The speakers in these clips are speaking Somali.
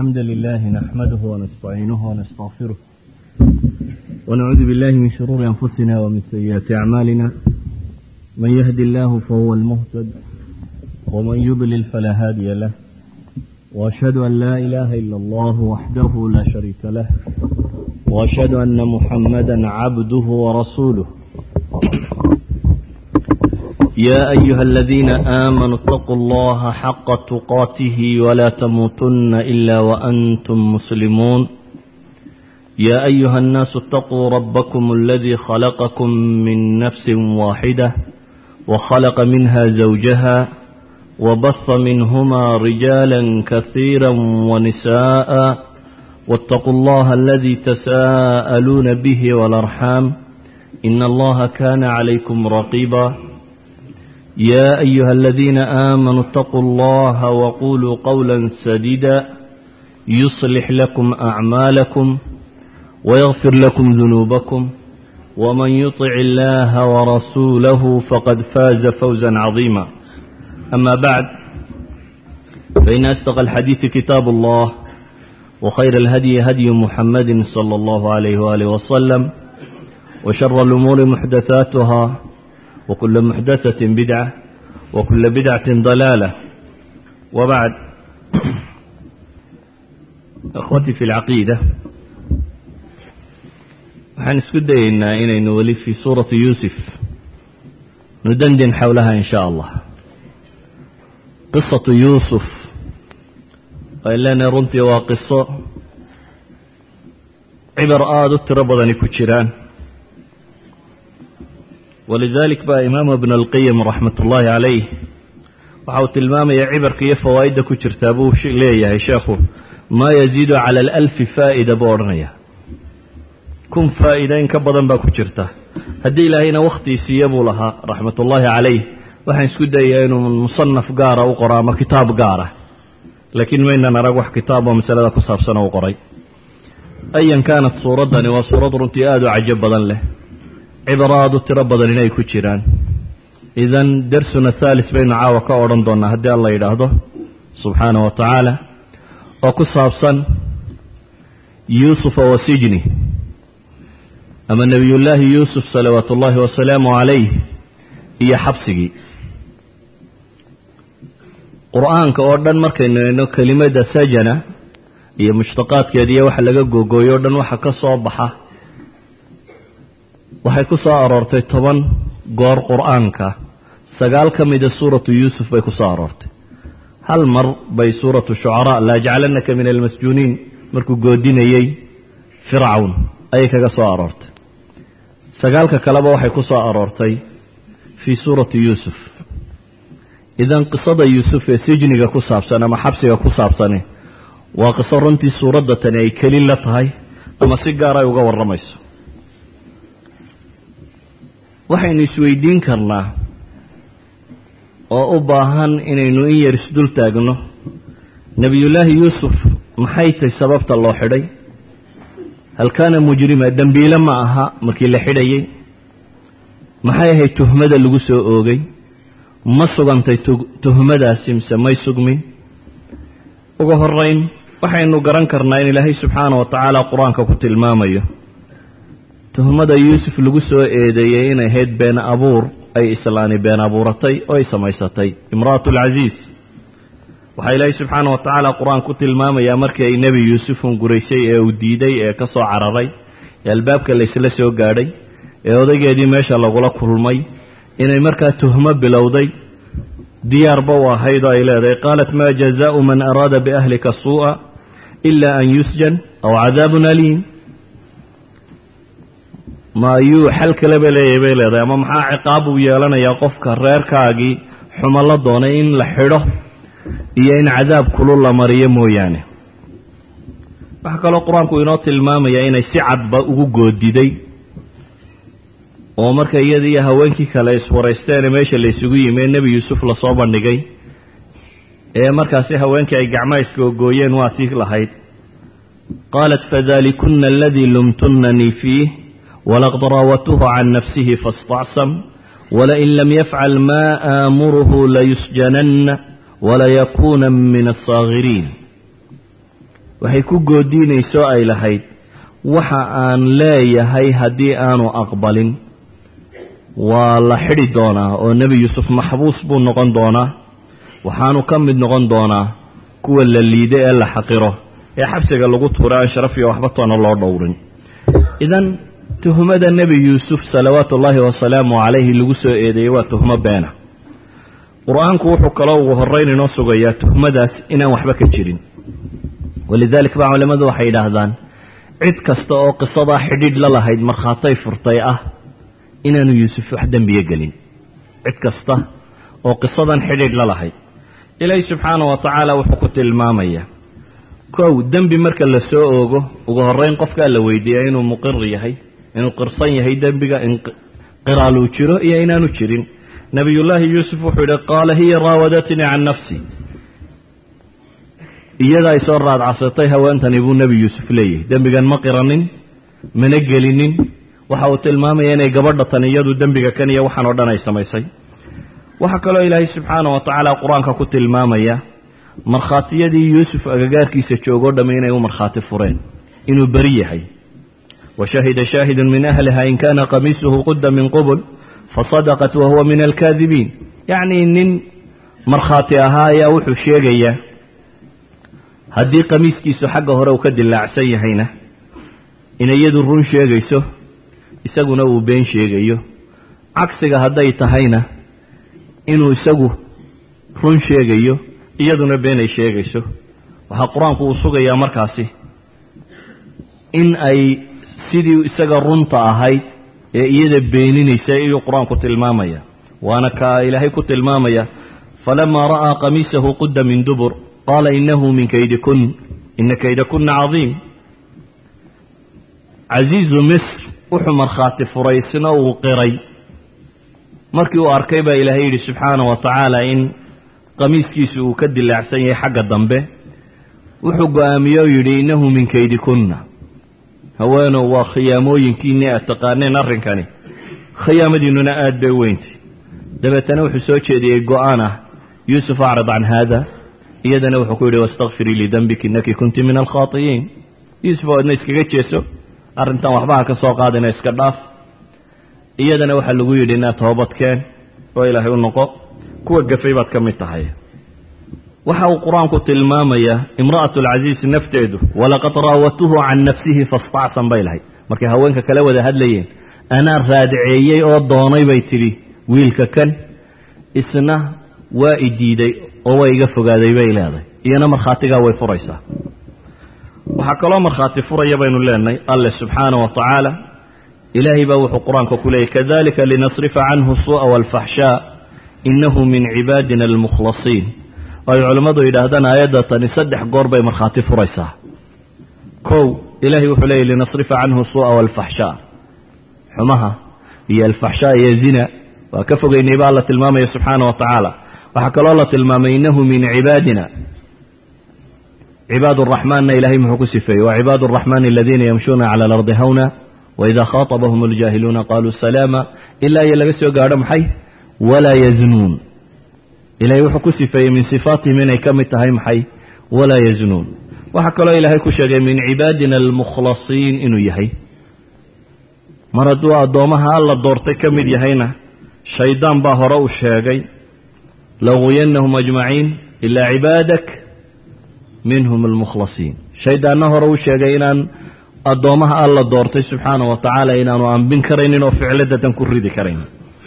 الحمد لله نحمده ونستعينه ونستغفره ونعوذ بالله من شرور أنفسنا ومن سيئات أعمالنا من يهد الله فهو المهتد ومن يضلل فلا هادي له وأشهد أن لا إله إلا الله وحده لا شريك له وأشهد أن محمدا عبده ورسوله يا أيها الذين آمنوا اتقوا الله حق تقاته ولا تموتن إلا وأنتم مسلمون يا أيها الناس اتقوا ربكم الذي خلقكم من نفس واحدة وخلق منها زوجها وبث منهما رجالا كثيرا ونساء واتقوا الله الذي تساءلون به والأرحام إن الله كان عليكم رقيبا يا أيها الذين آمنوا اتقوا الله وقولوا قولا سديدا يصلح لكم أعمالكم ويغفر لكم ذنوبكم ومن يطع الله ورسوله فقد فاز فوزا عظيما أما بعد فإن أصدق الحديث كتاب الله وخير الهدي هدي محمد صلى الله عليه وآله وسلم وشر الأمور محدثاتها وكل محدثة بدعة وكل بدعة ضلالة وبعد أخوتي في العقيدة waxaan isku dayeynaa inaynu weli fii suurati yuusuf nudandin xowlaha in sha allah qisatu yuusuf ay leenahay runtii waa qiso cibar aada u tiro badani ku jiraan walidalik baa imaamu ibn alqayim raxmat ullaahi calayh waxa uu tilmaamaya cibarka iyo fawaa'idda ku jirtaa buu leeyahay sheekhu maa yaziidu cala alalfi faa'ida buu odhanaya kun faa'iida in ka badan baa ku jirta haddii ilaahayna wakhtii siiya buu lahaa raxmatullaahi calayh waxaan isku dayayaa inuu musanaf gaara u qoro ama kitaab gaara laakiin maynan arag wax kitaab oo masalada ku saabsan oo u qoray ayan kaanat suuraddani waa suurad runtii aada u cajo badan leh cibaro aada u tiro badan inay ku jiraan idan darsuna haalis baynu caawa ka odhan doonnaa haddii alla yidhaahdo subxaanah wa tacaala oo ku saabsan yuusufa wa sijni ama nebiyullaahi yuusuf salawaatu ullaahi wasalaamu calayh iyo xabsigii qur-aanka oo dhan markaynu eegno kelimada sajana iyo mushtaqaadkeeda iyo waxa laga googooyo o dhan waxa ka soo baxa waxay ku soo aroortay toban goor qur-aanka sagaal ka mida suuratu yuusuf bay ku soo aroortay hal mar bay suuratu shucaraa laajcalanaka min almasjuuniin markuu goodinayey fircawn ayay kaga soo aroortay sagaalka kaleba waxay ku soo aroortay fii suurati yuusuf idan qisada yuusuf ee sijniga ku saabsan ama xabsiga ku saabsani waa qiso runtii suuradda tani ay keli la tahay ama si gaar ay uga warramayso waxaynu isweydiin karnaa oo u baahan inaynu in yar isdul taagno nebiyullaahi yuusuf maxay tahay sababta loo xidhay hal kaana mujrima dembiile ma aha markii la xidhayay maxay ahayd tuhmada lagu soo oogay ma sugantay tuhmadaasi mise may sugmin ugu horeyn waxaynu garan karnaa in ilaahay subxaana wa tacaala qur-aanka ku tilmaamayo tuhmada yuusuf lagu soo eedeeyey inay ahayd been abuur ay islaani been abuuratay oo ay samaysatay imra'atu alcasiis waxaa ilaahay subxaana wa tacaala qur-aan ku tilmaamayaa markii ay nebi yuusuf hunguraysay ee uu diiday ee ka soo cararay ee albaabka laysla soo gaadhay ee odaygeedii meesha lagula kulmay inay markaa tuhmo bilowday diyaarba u ahayd oo ay leedahay qaalat maa jazaau man araada biahlika suu'a ila an yusjan aw cadaabun aliim ma ayuu xal kaleba leeyahay bay leedahay ama maxaa ciqaab uu yeelanayaa qofka reerkaagii xumo la doonay in la xidho iyo in cadaab kulul la mariyo mooyaane waxaa kaloo qur-aanku inoo tilmaamayaa inay si cadba ugu goodiday oo marka iyada iyo haweenkii kale iswaraysteene meesha laysugu yimi ee nebi yuusuf lasoo bandhigay ee markaasi haweenkii ay gacmaha iskaogooyeen waa tii lahayd qaalat fadalikunna aladii lumtunnanii fiih walaqad raawatuhu can nafsihi faاstacsam walain lam yafcal ma aamuruhu layusjananna walayakuuna min alsaakiriin waxay ku goodiinayso ay lahayd waxa aan leeyahay haddii aanu aqbalin waa la xidhi doonaa oo nebi yuusuf maxbuus buu noqon doonaa waxaanu ka mid noqon doonaa kuwa la liido ee la xaqiro ee xabsiga lagu tuura aan sharaf iyo waxba toona loo dhowrin idan tuhmada nebi yuusuf salawaatu ullaahi wasalaamu calayhi lagu soo eedeeyey waa tuhmo beena qur-aanku wuxuu kaloo ugu horrayn inoo sugayaa tuhmadaas inaan waxba ka jirin walidalik baa culimmadu waxay yidhaahdaan cid kasta oo qisadaa xidhiidh la lahayd markhaatay furtay ah inaanu yuusuf wax dembiye gelin cid kasta oo qisadan xidhiidh la lahayd ilaahi subxaana wa tacaala wuxuu ku tilmaamayaa kow dembi marka la soo oogo ugu horrayn qofkaa la weydiiyaa inuu muqir yahay inuu qirsan yahay dembiga in qiraaluu jiro iyo inaanu jirin nabiyullaahi yuusuf wuxuu yidhi qaala hiya raawadatnii can nafsi iyadaa isoo raadcasatay haweentani buu nebi yuusuf leeyahay dembigan ma qiranin mana gelinin waxa uu tilmaamaya inay gabadha tan iyadu dembiga kan iyo waxaan oo dhan ay samaysay waxaa kaloo ilaahay subxaana wa tacaala qur-aanka ku tilmaamaya markhaatiyadii yuusuf agagaarkiisa joogoo dhamme inay u markhaati fureen inuu beri yahay wa shahida shaahidun min ahliha in kaana qamiisuhu qudda min qubul fasadaqat wa huwa min alkaadibiin yacnii nin markhaati ahaa ayaa wuxuu sheegayaa haddii qamiiskiisu xagga hore uu ka dilaacsan yahayna inay iyadu run sheegayso isaguna uu been sheegayo cagsiga hadday tahayna inuu isagu run sheegayo iyaduna beenay sheegayso waxaa qur-aanku uu sugayaa markaasi in ay sidii isaga runta ahayd ee iyada beeninaysa iyuu qur-aanku tilmaamaya waana ka ilaahay ku tilmaamaya falamaa ra'aa qamiisahu qudda min dubur qaala inahu min kaydikun ina kaydakuna cadiim casiizu misr wuxuu markhaati furay isna uu qiray markii uu arkay baa ilaahay yidhi subxaana wa tacaala in qamiiskiisu uu ka dilaacsan yahay xagga dambe wuxuu go-aamiyey oo yidhi innahu min kaydikunna haweenow waa khiyaamooyinkiinii aad taqaaneen arrinkani khiyaamadiinnuna aad bay weyntay dabeetana wuxuu soo jeediyey go-aan ah yuusuf acrid can haada iyadana wuxuu ku yidhi wastakfirii lidembik innaki kunti min alkhaati'iin yuusuf oo adna iskaga jeeso arrintan waxbaha ka soo qaadina iska dhaaf iyadana waxaa lagu yidhi inaad toobadkeen oo ilaahay u noqo kuwa gafay baad ka mid tahay waxa uu qur-aanku tilmaamayaa imra'atu alcasiis nafteedu walaqad raawatuhu can nafsihi fastacsan bay lahayd markay haweenka kala wada hadlayeen anaa raadiceeyey oo doonay bay tidhi wiilka kan isna waa i diiday oo waa iga fogaaday bay leedahay iyana markhaatigaa way furaysaa waxaa kaloo markhaati furaya baynu leenahay alle subxaana wa tacaala ilaahay baa wuxuu qur-aanka ku leeyay kadalika linasrifa canhu suu'a waalfaxshaa innahu min cibaadina almukhlasiin ay culimmadu yidhaahdaan aayadda tani saddex goor bay markhaati furaysaa kow ilaahay wuxuu leeyay linasrifa canhu suu'a waalfaxshaa xumaha iyo alfaxshaa iyo zina waa ka fogeynay baa alla tilmaamaya subxaana wa tacaala waxaa kaloo la tilmaamay innahu min cibaadina cibaad araxmaanna ilahay muxuu ku sifeeyey wa cibaadu araxmaani aladiina yamshuuna cala alardi hawna waidaa khaatabahum aljaahiluuna qaaluu salaama ilaa iyo laga soo gaadho maxay walaa yaznuun ilahay wuxuu ku sifeeyey min sifaatihim inay ka mid tahay maxay walaa yaznuun waxaa kaloo ilaahay ku sheegay min cibaadina almukhlasiin inuu yahay mar hadduu addoommaha alla doortay ka mid yahayna shaydaan baa hore u sheegay laguyanahum ajmaciin ilaa cibaadak minhum almukhlasiin shaydaanna hore u sheegay inaan addoommaha alla doortay subxaana wa tacaala inaanu ambin karaynin oo ficladatan ku ridi karaynin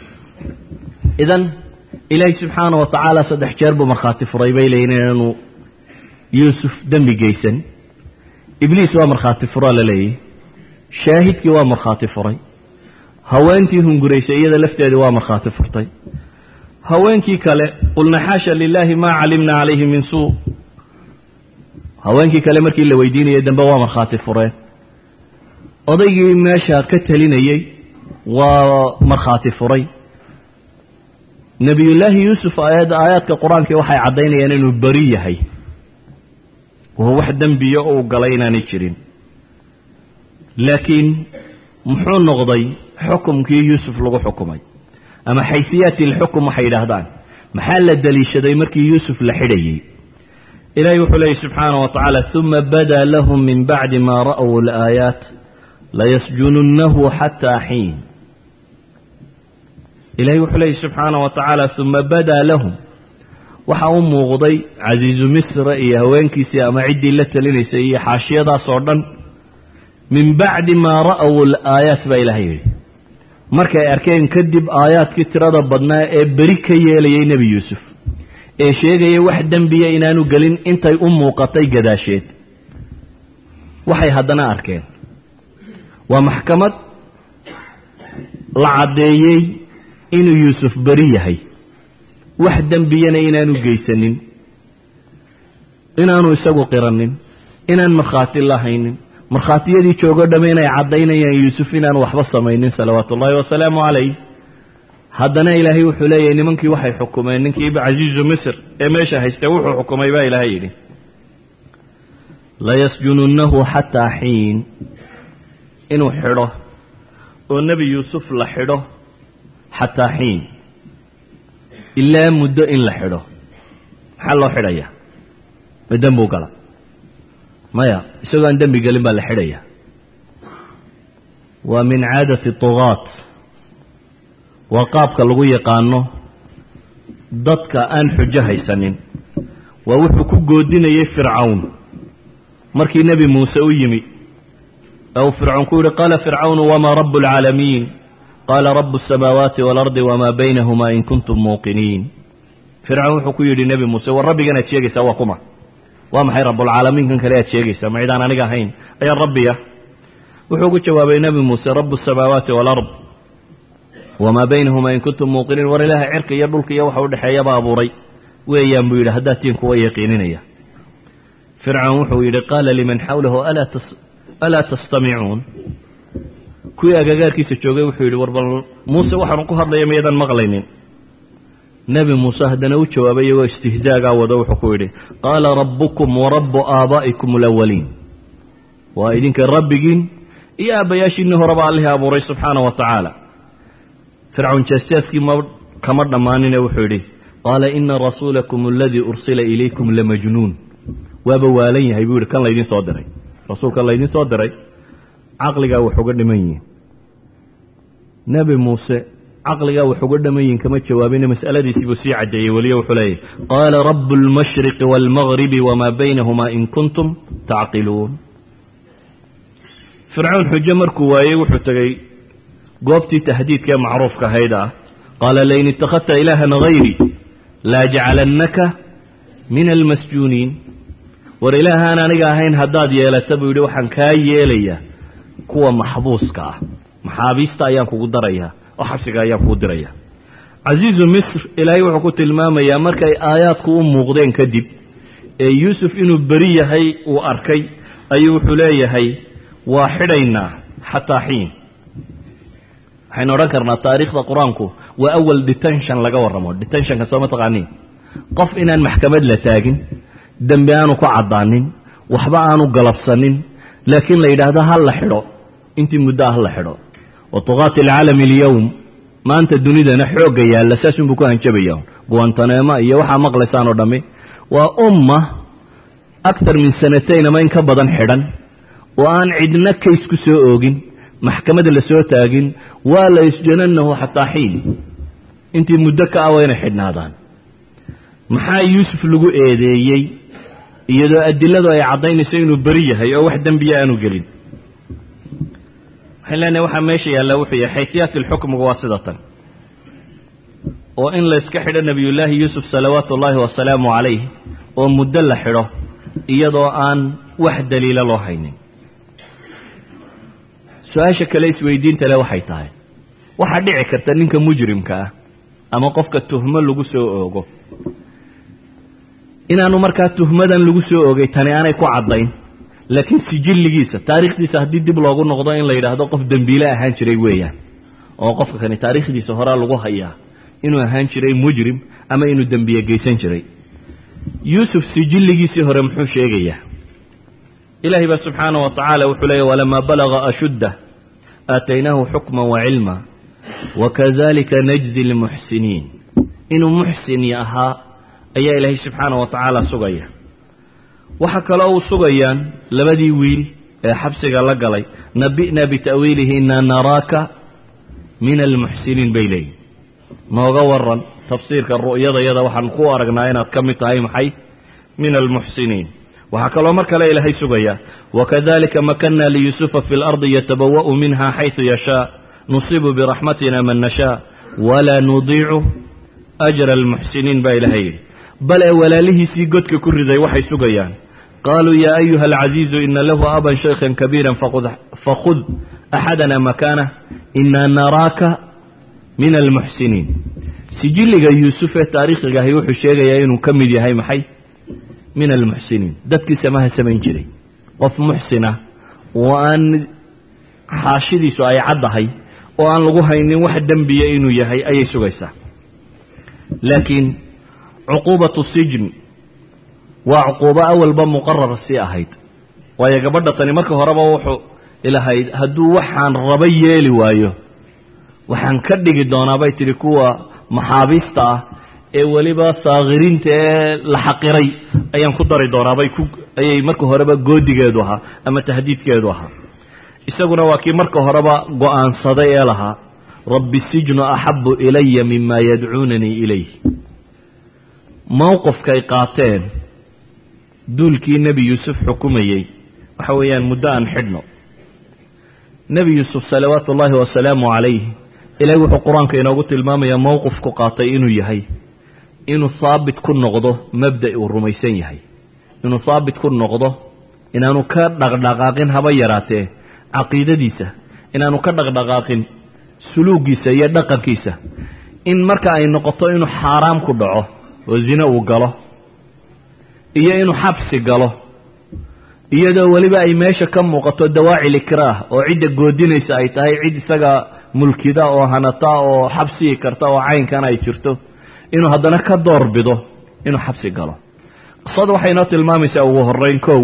idan ilaahay subxaana wa tacaala saddex jeer buu markhaati furay bay leeyiin inaanu yuusuf dembi geysan ibliis waa markhaati furaa la leeyahy shaahidkii waa markhaati furay haweentii hunguraysay iyada lafteedii waa markhaati furtay haweenkii kale qulna xaasha lilaahi maa calimna calayhi min suu haweenkii kale markii la weydiinayay dambe waa markhaati fureen odaygii meesha ka talinayey waa markhaati furay nebiyullaahi yuusuf aayad aayaadka qur-aankii waxay caddaynayaan inuu beri yahay oo wax dembiya uu galay inaanay jirin laakiin muxuu noqday xukumkii yuusuf lagu xukumay ama xaysiyaati alxukum waxay yidhaahdaan maxaa la daliishaday markii yuusuf la xidhayey ilahay wuxuu leeyay subxaanaه wa tacaala ثuma bada lahm min bacdi ma ra'w اlآaayaat layasjununnahu xataa xiin ilahay wuxuu leeyay subxaanaه wa tacaala ثuma bada lahum waxa u muuqday casiizu misra iyo haweenkiisii ama ciddii la telinaysay iyo xaashiyadaas oo dhan min bacdi maa ra'w alaayaat baa ilahay yidhi markay arkeen kadib aayaadkii tirada badnaa ee beri ka yeelayay nebi yuusuf ee sheegaya wax dembiya inaanu gelin intay u muuqatay gadaasheed waxay haddana arkeen waa maxkamad la caddeeyey inuu yuusuf beri yahay wax dembiyana inaanu geysanin inaanu isagu qiranin inaan markhaati lahaynin markhaatiyadii joogo dhamme inay caddaynayaan yuusuf inaanu waxba samaynin salawaatu ullaahi wasalaamu calayh haddana ilaahay wuxuu leeyahay nimankii waxay xukumeen ninkii casiizu misr ee meesha haystee wuxuu xukumay baa ilaahay yidhi layasjununnahu xataa xiin inuu xidho oo nebi yuusuf la xidho xataa xiin ilaa muddo in la xidho maxaa loo xidhayaa ma dembuu gala maya isagoo aan dembi gelin baa la xidhaya waa min caadati tugaat waa qaabka lagu yaqaano dadka aan xujo haysanin waa wuxuu ku goodinayay fircawn markii nebi muuse u yimi ee uu fircawn ku yihi qaala fircawnu wamaa rabu اlcaalamiin qaala rabu الsamaawaati waalardi wamaa baynahuma in kuntum muuqiniin fircawn wuxuu ku yidhi nebi muuse war rabbigan aad sheegaysaa waa kuma waa maxay rabulcaalamiinkan kale aad sheegaysaa ma cidaan aniga ahayn ayaan rabbiya wuxuu ku jawaabay nebi muuse rabu الsamaawaati waalard wamaa baynahuma in kuntum muuqiniin war ilaaha cirka iyo dhulka iyo waxa udhexeeyaba abuuray weeyaan buu yidhi haddaad tiin kuwa yaqiininaya fircawn wuxuu yidhi qaala liman xawlahu alaa tastamicuun kuwii agagaarkiisa joogay wuxuu yidhi war bal muuse waxaanu ku hadlaya mayadan maqlaynin nebi muuse haddana u jawaabay iyagoo istihzaagaa wado wuxuu ku yidhi qaala rabbukum wa rabbu aabaa'ikum alawaliin waa idinka rabbigiin iyo aabbayaashiinii horeba allihii abuuray subxaana wa tacaala fircawn jeesjeeskii ma kama dhammaanine wuxuu yidhi qaala ina rasuulakum aladii ursila ilaykum lamajnuun waaba waalan yahay buu yidhi kan laydin soo diray rasuulkan laydin soo diray caqligaa wax uga dhiman yihin nebi muuse caqligaa wax uga dhaman yihin kama jawaabine mas'aladiisii buu sii caddeeyey weliyo wuxuu leeyahy qaala rabu اlmashriqi wاlmagribi wamaa baynahuma in kuntum tacqiluun fircawn xujo markuu waayey wuxuu tegey goobtii tahdiidkaee macruufka ahayd ah qaala lain ittakhadta ilaahan hayri laajcalannaka min almasjuuniin war ilaahaan aniga ahayn haddaad yeelata buu yidhi waxaan kaa yeelayaa kuwa maxbuuska ah maxaabiista ayaan kugu darayaa oo xabsiga ayaan kugu dirayaa casiizu misr ilaahay wuxuu ku tilmaamayaa markay aayaadku u muuqdeen kadib ee yuusuf inuu beri yahay uu arkay ayuu wuxuu leeyahay waa xidhaynaa xataa xiin waxaynu odhan karnaa taariikhda qur-aanku waa awal detention laga warramo detentionka soo ma taqaaniin qof inaan maxkamad la taagin dembi aanu ku caddaanin waxba aanu galabsanin laakiin la yidhaahdo ha la xidho intii muddo ah la xidho wa tuqaati alcaalami alyowm maanta dunidana xoogga yaalla saasunbuu ku hanjabaya guantanema iyo waxaa maqlaysaan oo dhammi waa umma aktar min sanatayn ama in ka badan xidhan oo aan cidna kays ku soo oogin maxkamada la soo taagin waa la yusjananahu xataa xiin intii muddo ka ah waa inay xidhnaadaan maxaa yuusuf lagu eedeeyey iyadoo adiladu ay caddaynayso inuu beri yahay oo wax dembiya aanu gelin waxaan leenahay waxaa meesha yaallaa wuxuu yahay xaytiyaati lxukmiga waa sida tan oo in layska xidho nebiyullaahi yuusuf salawaatu ullaahi wasalaamu calayh oo muddo la xidho iyadoo aan wax daliila loo haynin su-aasha kale isweydiinta le waxay tahay waxaa dhici karta ninka mujrimka ah ama qofka tuhmo lagu soo oogo inaanu markaa tuhmadan lagu soo oogay tani aanay ku caddayn laakiin sijilligiisa taariikhdiisa haddii dib loogu noqdo in la yidhaahdo qof dembiile ahaan jiray weeyaan oo qofka kani taariikhdiisa horaa lagu hayaa inuu ahaan jiray mujrim ama inuu dembiye geysan jiray yuusuf sijilligiisii hore muxuu sheegayaa ilaahay baa subxaana wa tacaala wuxuu leeyahy walamaa balaga ashuddah aataynaahu xukma wa cilma wakadalika najzi lmuxsiniin inuu muxsin ahaa ayaa ilaahay subxaana wa tacaala sugaya waxaa kaloo u sugayaan labadii wiil ee xabsiga la galay nabi'na bita'wiilihi inaa naraaka min almuxsiniin bay leeyihin nooga waran tafsiirka ru'yadayada waxaan ku aragnaa inaad ka mid tahay maxay min almuxsiniin waxaa kaloo mar kale ilaahay sugayaa wakadalika makanna liyusufa fi lardi yatabawa'u minha xaysu yashaa nusibu biraxmatina man nashaa walaa nudiicu ajra almuxsiniin baa ilahay yidhi bale walaalihiisii godka ku riday waxay sugayaan qaaluu yaa ayuha alcaziizu ina lahu aban shaykhan kabiira fakhud axadana makaanah inaa naraaka min almuxsiniin sijilliga yuusuf ee taariikhiga ahi wuxuu sheegayaa inuu ka mid yahay maxay min almuxsiniin dadkii samaha samayn jiray qof muxsina oo aan xaashidiisu ay caddahay oo aan lagu haynin wax dembiya inuu yahay ayay sugaysaa laakiin cuquubatu sijn waa cuquubo awalba muqarar sii ahayd waayo gabadha tani marka horeba wuxuu ilahayd hadduu waxaan raba yeeli waayo waxaan ka dhigi doonaa bay tidhi kuwa maxaabiista ah ee weliba saakiriinta ee la xaqiray ayaan ku dari doonaabay ku ayay marka horeba goodigeedu ahaa ama tahdiidkeedu ahaa isaguna waa kii marka horeba go'aansaday ee lahaa rabbi sijnu axabu ilaya mima yadcuunanii ilayh mowqifkay qaateen duulkii nebi yuusuf xukumayey waxa weeyaan muddo aan xidhno nebi yuusuf salawaatu ullaahi wasalaamu calayh ilaahay wuxuu qur-aanka inoogu tilmaamayaa mowqifku qaatay inuu yahay inuu saabit ku noqdo mabda' uu rumaysan yahay inuu saabit ku noqdo inaanu ka dhaqdhaqaaqin haba yaraatee caqiidadiisa inaanu ka dhaqdhaqaaqin suluugiisa iyo dhaqankiisa in marka ay noqoto inuu xaaraam ku dhaco oo zine uu galo iyo inuu xabsi galo iyadoo weliba ay meesha ka muuqato dawaacil ikraah oo cidda goodinaysa ay tahay cid isaga mulkida oo hanata oo xabsigi karta oo caynkan ay jirto inuu haddana ka door bido inuu xabsi galo qisada waxay inoo tilmaamaysaa ugu horrayn kow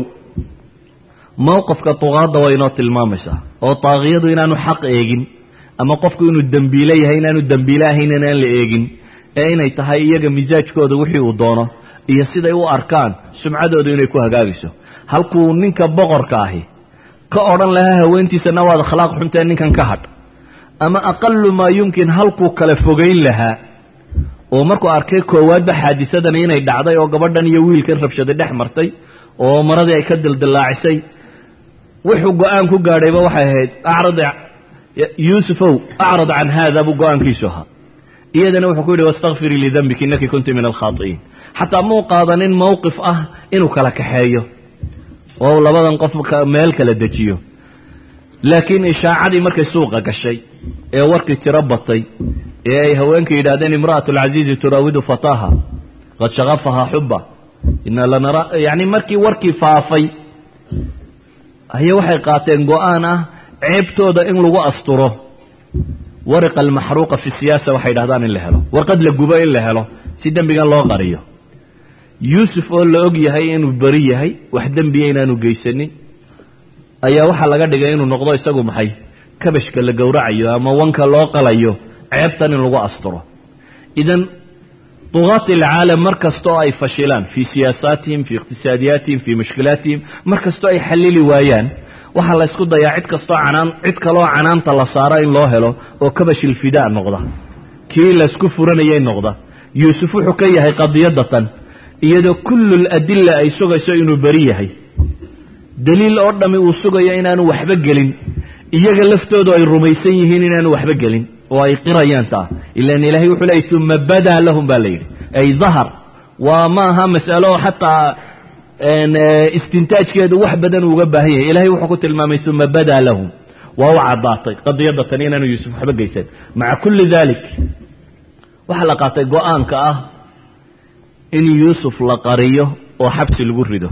mowqifka duqaadda way inoo tilmaamaysaa oo taaqiyadu inaanu xaq eegin ama qofku inuu dembiile yahay inaanu dembiile ahayn inaan la eegin ee inay tahay iyaga misaajkooda wixii uu doono iyo siday u arkaan sumcadoodu inay ku hagaagayso halkuu ninka boqorka ahi ka odhan lahaa haweentiisana waad akhlaaq xuntee ninkan ka hadh ama aqalu maa yumkin halkuu kala fogayn lahaa oo markuu arkay koowaadba xaadisadani inay dhacday oo gabadhan iyo wiilkan rabshaday dhex martay oo maradii ay ka dildillaacisay wuxuu go-aan ku gaadhayba waxay ahayd acrad yuusufow acrad can haada buu go-aankiisu ahaa iyadana wuxuu ku yidhi wastakfirii lidambiki innaki kunti min alkhaai'iin xataa muu qaadanin mowqif ah inuu kala kaxeeyo oo labadan qof meel kala dejiyo laakiin ishaacadii markay suuqa gashay ee warkii tiro batay ee ay haweenka yidhahdeen imra'atu alcaziizi turaawidu fataaha qad shakafahaa xuba ina lanara yacni markii warkii faafay ayay waxay qaateen go-aan ah ceebtooda in lagu asturo wariqa almaxruuqa fi siyaasa waxay dhahdaan in la helo warqad la gubo in la helo si dembigan loo qariyo yuusuf oo la og yahay inuu beri yahay wax dembiya inaanu geysanin ayaa waxaa laga dhigay inuu noqdo isagu maxay kabashka la gowracayo ama wanka loo qalayo ceebtan in lagu asturo idan duqaati alcaalam mar kastoo ay fashilaan fii siyaasaatihim fii iqtisaadiyaatihim fii mushkilaatihim mar kastoo ay xallili waayaan waxaa la ysku dayaa cid kastoo canaan cid kaloo canaanta la saaro in loo helo oo kabashilfidaa noqda kii laysku furanayay noqda yuusuf wuxuu ka yahay qadiyadatan iyadoo kullu ladilla ay sugayso inuu beri yahay daliil oo dhammi uu sugayo inaanu waxba gelin iyaga laftoodu ay rumaysan yihiin inaanu waxba gelin oo ay qirayaan taa ilan ilaahay wuxuu leeyay uma badaa lahum baa la yidhi ay dahar waa ma aha mas'alo xataa istintaajkeedu wax badan uuga baahan yahay ilahay wuxuu ku tilmaamay uma badaa lahum waa u caddaatay qadiyadda tan inaanu yuusuf waxba geysan maca kulli dalik waxaa la qaatay go-aanka ah in yuusuf la qariyo oo xabsi lagu rido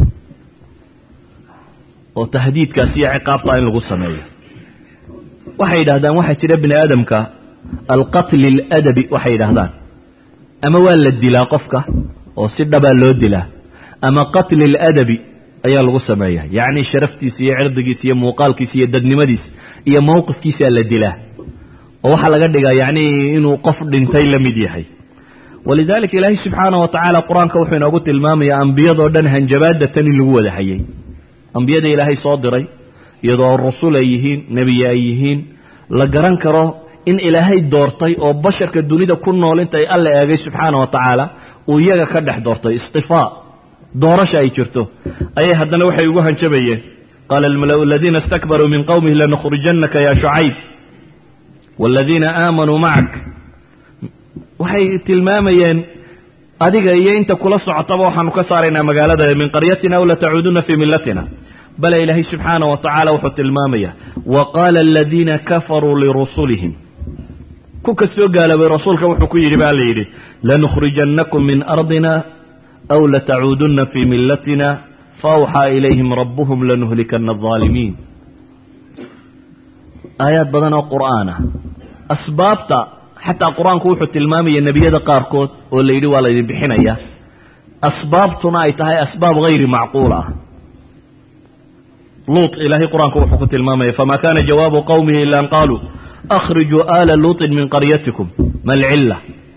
oo tahdiidkaas iyo ciqaabtaa in lagu sameeyo waxay yidhahdaan waxaa jira bini aadamka alqatli aladabi waxay yidhahdaan ama waa la dilaa qofka oo si dhabaa loo dilaa ama qatli aladabi ayaa lagu sameeya yacni sharaftiisa iyo cirdigiisa iyo muuqaalkiisa iyo dadnimadiisa iyo mowqifkiisaa la dilaa oo waxaa laga dhigaa yacni inuu qof dhintay la mid yahay walidalika ilaahay subxaana wa tacaala qur-aanka wuxuu inoogu tilmaamayaa ambiyadoo dhan hanjabaadda tan in lagu wada hayay ambiyada ilaahay soo diray iyadoo rusul ay yihiin nebiye ay yihiin la garan karo in ilaahay doortay oo basharka dunida ku nool intay alla eegay subxaana wa tacaala uu iyaga ka dhex doortay istifaa doorasha ay jirto ayay haddana waxay ugu hanjabayeen qaala almalau aladiina istakbaruu min qowmihi lanukhrijannaka ya shucayb waaladiina aamanuu macak waxay tilmaamayeen adiga iyo inta kula socotaba waxaanu ka saaraynaa magaalada min qaryatina aw latacuuduna fii millatina bale ilaahay subxaana wa tacaala wuxuu tilmaamaya wa qaala aladiina kafaruu lirusulihim ku kastoo gaaloobay rasuulka wuxuu ku yidhi baa la yidhi lanukhrijannakum min ardina aw latacuuduna fii millatina faawxaa ilayhim rabbuhum lanuhlikana alظaalimiin aayaad badan oo qur'aan ah asbaabta xataa qur-aanku wuxuu tilmaamaya nebiyada qaarkood oo la yidhi waa laydin bixinaya asbaabtuna ay tahay asbaab hayri macquul ah luut ilaahay qur-aanku wuxuu ku tilmaamaya fama kana jawaabu qowmihi ila an qaluu akhrijuu aala luuطin min qaryatikum ma alcilla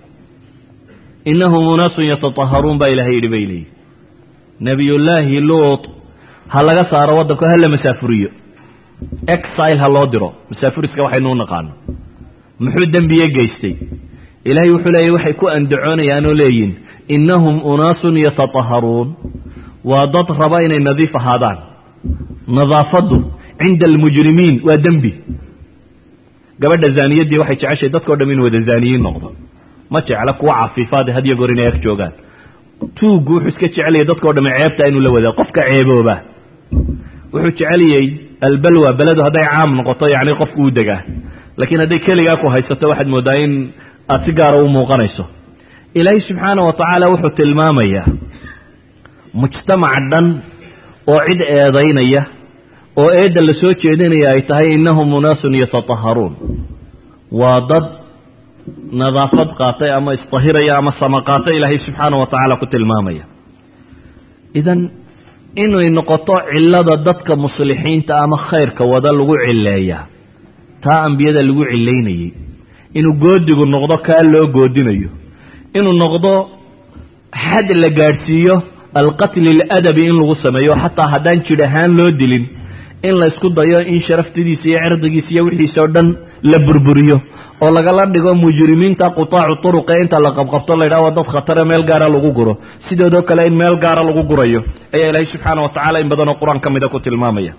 inahum unaasun yatataharuun baa ilahay yidhi bay leeyihi nebiyullaahi luut ha laga saaro waddanka ha la masaafuriyo exile ha loo diro masaafuriska waxaynu u naqaano muxuu dembiye geystay ilaahay wuxuu leeyahy waxay ku andacoonayaan oo leeyihin innahum unaasun yatataharuun waa dad raba inay nadiif ahaadaan nadaafaddu cinda almujrimiin waa dembi gabadha zaaniyaddii waxay jeceshay dadkao dham inu wada zaaniyiin noqdo ma jecla kuwa cafiifaada hadiyo goor inay ag joogaan tuuggu wuxuu iska jeceliyay dadkao dham ceebta inuu la wadaa qofka ceebooba wuxuu jeceliyey albalwa beledu hadday caam noqoto yacni qofku u degaa laakiin hadday keligaa ku haysato waxaad mooddaa in aad si gaara u muuqanayso ilaahay subxaana wa tacaala wuxuu tilmaamayaa mujtamac dhan oo cid eedaynaya oo eedda la soo jeedinaya ay tahay innahum unaasun yatataharuun waa dad nadaafad qaatay ama isdahiraya ama sama qaatay ilaahay subxaana wa tacaala ku tilmaamaya idan inay noqoto cillada dadka muslixiinta ama khayrka wada lagu cileeyaa taa ambiyada lagu cilaynayey inuu goodigu noqdo kaa loo goodinayo inuu noqdo xad la gaadhsiiyo alqatli aladabi in lagu sameeyo xataa haddaan jidh ahaan loo dilin in la isku dayo in sharaftidiisa iyo cirdigiisa iyo wixiisa oo dhan la burburiyo oo lagala dhigo mujrimiinta qutaacu turuqe inta la qabqabto la yidhaha waa dad khatare meel gaara lagu guro sidoodoo kale in meel gaara lagu gurayo ayaa ilaahay subxaana wa tacala in badanoo qur-aan ka mida ku tilmaamaya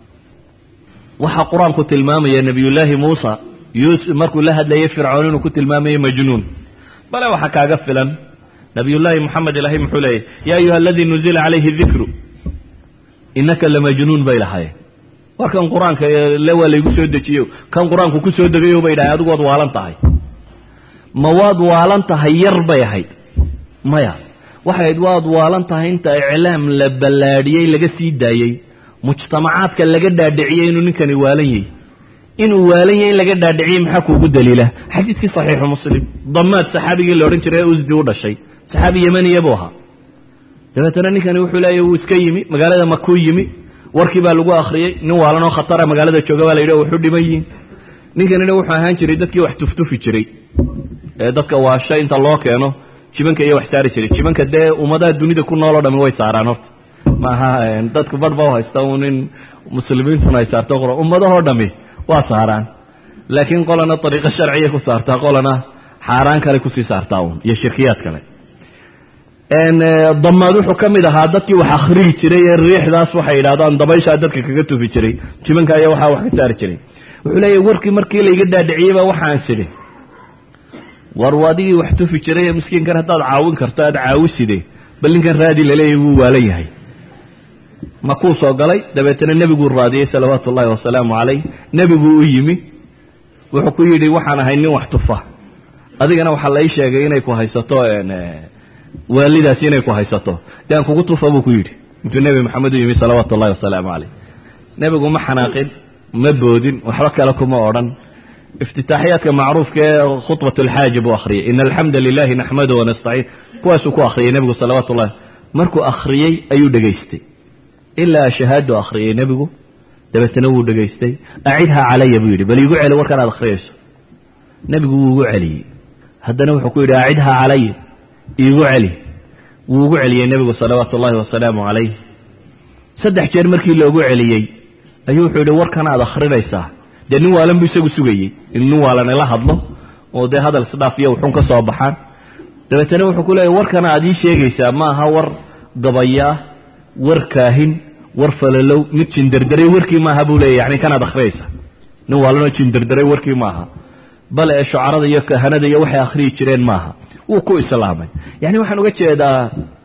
waxaa qur-aanku tilmaamaya nebiyullaahi muusa yuusuf markuu la hadlayay fircoon inuu ku tilmaamayay majnuun bale waxaa kaaga filan nabiyullaahi moxamed ilaahay muxuu leeyahy yaa ayuha aladii nuzila calayhi dikru innaka lamajnuun bay lahaayeen war kan qur-aanka le waa laygu soo dejiyo kan qur-aanku ku soo degayo bay dhahay adigu waad waalan tahay ma waad waalan tahay yar bay ahayd maya waxay ahayd waad waalan tahay inta iclaam la ballaadhiyey laga sii daayey mujtamacaadka laga dhaadhiciyey inuu ninkani waalan yahy inuu waalan yahay in laga dhaadhiciyey maxaa kuugu daliila xadiidkii saxiixu muslim damaad saxaabigii la odhan jiray ee usdi u dhashay saxaabi yemaniya buu ahaa dabeetana ninkani wuxuu leeyahy wuu iska yimi magaalada makuu yimi warkii baa lagu akhriyey nin waalanoo khatara magaalada jooga baa la yidhi waxu dhiman yihin ninkanina wuxuu ahaan jiray dadkii wax tuftufi jiray ee dadka waasha inta loo keeno jibanka iyo wax saari jiray jibanka dee ummadaha dunida ku nooloo dhami way saaraan horta maaha dadku barhba u haysta un in muslimiintuna ay saarto qor ummadahoo dhami waa saaraan laakiin qolana ariiqo sharciya ku saartaa qolana xaaraan kale kusii saartaa un iyo shirkiyaad kale damaad wuxuu ka mid ahaa dadkii wax akhriyi jiray ee riixdaas waxay yidhahdaan dabayshaa dadka kaga tufi jiray jibanka ayaa waxaa wax ka saari jiray wuxuu leeyahy warkii markii layga dhaadhiciyeyba waxaan sidhi war adigii wax tufi jiray ee miskiinkan haddaad caawin karto aad caawiside bal ninkan raadi laleeyahy wuu waalan yahay ma kuu soo galay dabeetana nebiguu raadiyey salawaatu ullahi wasalaamu calayh nebiguu u yimi wuxuu ku yidhi waxaan ahay nin wax tufa adigana waxaa la ii sheegay inay ku haysato waalidaasi inay ku haysato de aan kugu tufa buu ku yidhi intuu nebi maxamed u yimi salawaatu ullahi wasalaamu calayh nebigu ma xanaaqin ma boodin waxba kale kuma odhan iftitaaxiyaadka macruufka ee khudbat alxaaji buu akhriyey ina alxamda lilahi naxmadu wanastaciin kuwaasuu ku akhriyey nebigu salawaatu ullahi markuu akhriyey ayuu dhegaystay ilaa shahaadu akhriyey nebigu dabeetana wuu dhegaystay acidhaa calaya buu yidhi bal iigu celi warkan aad akhriyayso nebigu wuu igu celiyey haddana wuxuu ku yidhi acidhaa calaya iigu celi wuu ugu celiyey nebigu salawaatu ullahi wasalaamu calayh saddex jeer markii loogu celiyey ayuu wuxuu yidhi warkan aad akhrinaysaa dee nin waalan buu isagu sugayey in nin waalan ila hadlo oo dee hadal isdhaaf iyo wuxun ka soo baxaan dabeetana wuxuu ku leeyahy warkan aad ii sheegaysaa ma aha war gabayaa war kaahin war falalow mid jindardaray warkii maaha buu leeyahy yani kanaad akhriyaysaa nin waalanoo jindardaray warkii maaha bale ee shucarada iyo kahanada iyo waxay akhriyi jireen maaha wuu ku islaamay yani waxaan uga jeedaa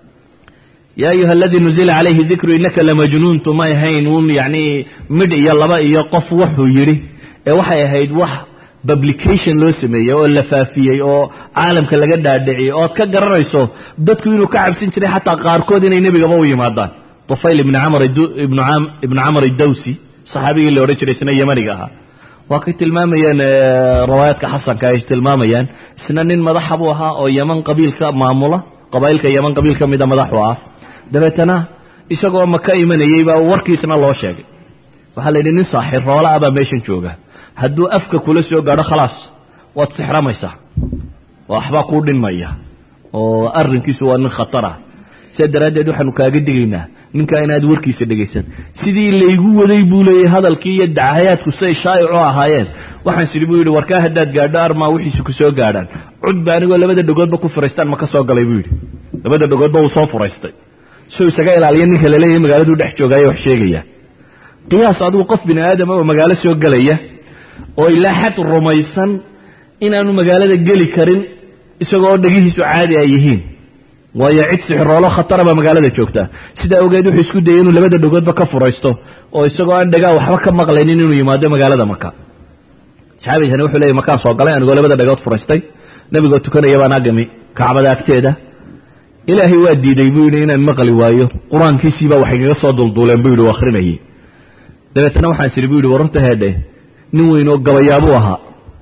yaa ayuha aladii nuzila calayhi dikru inaka lamajnuuntu may ahayn uun yani midh iyo laba iyo qof wuxuu yidhi ee waxay ahayd wax publication loo sameeyey oo la faafiyey oo caalamka laga dhaadhiciyey oo ad ka garanayso dadku inuu ka cabsin jiray xataa qaarkood inay nebigaba u yimaadaan tufayl ibni camr ibnu camr idawsi saxaabigii la odhan jiray isna yemaniga ahaa waa kay tilmaamayaan riwaayaadka xasanka ay tilmaamayaan isna nin madaxa buu ahaa oo yeman qabiilka maamula qabaa'ilka yeman qabiil ka mida madaxu ah dabeetana isagoo maka imanayey baa warkiisna loo sheegay waxaa la yidhi nin saaxir roola ah baa meeshan jooga hadduu afka kula soo gaadho khalaas waad sixramaysaa waxbaa kuu dhinmaya oo arrinkiisu waa nin khatar ah sidaa daraaddeed waxaanu kaaga digaynaa ninkaa inaad warkiisa dhegaysan sidii laygu waday buu leeyahy hadalkii iyo dacayaadku siay shaa'icu ahaayeen waxaan sidhi buu yidhi warkaa haddaad gaadho armaa wixiisa ku soo gaadhaan cudba anigoo labada dhagoodba ku furaystaan ma ka soo galay buu yidhi labada dhagoodba wuu soo furaystay soo isaga ilaaliya ninka laleeyahay magaaladuu dhex joogaayo wax sheegaya qiyaas adigu qof bini aadama oo magaalo soo gelaya oo ilaa xad rumaysan inaanu magaalada geli karin isagoo dhegihiisu caadi ay yihiin waayo cid sixiroolo khatara baa magaalada joogtaa sidaa ogeed wuxuu isku dayay inuu labada dhagoodba ka furaysto oo isagoo aan dhagaa waxba ka maqlaynin inuu yimaado magaalada maka saxaabigani wuxuu leeyay makaan soo galay anigoo labada dhagood furaystay nebigoo tukanaya baan agami kacbada agteeda ilaahay waa diiday buu yidhi inaan maqli waayo qur-aankiisiibaa waxay kaga soo dulduuleen buu yidhi u akhrinayay dabeetana waxaan sidhi buu yidhi wararta heedhe nin weyn oo gabayaabuu ahaa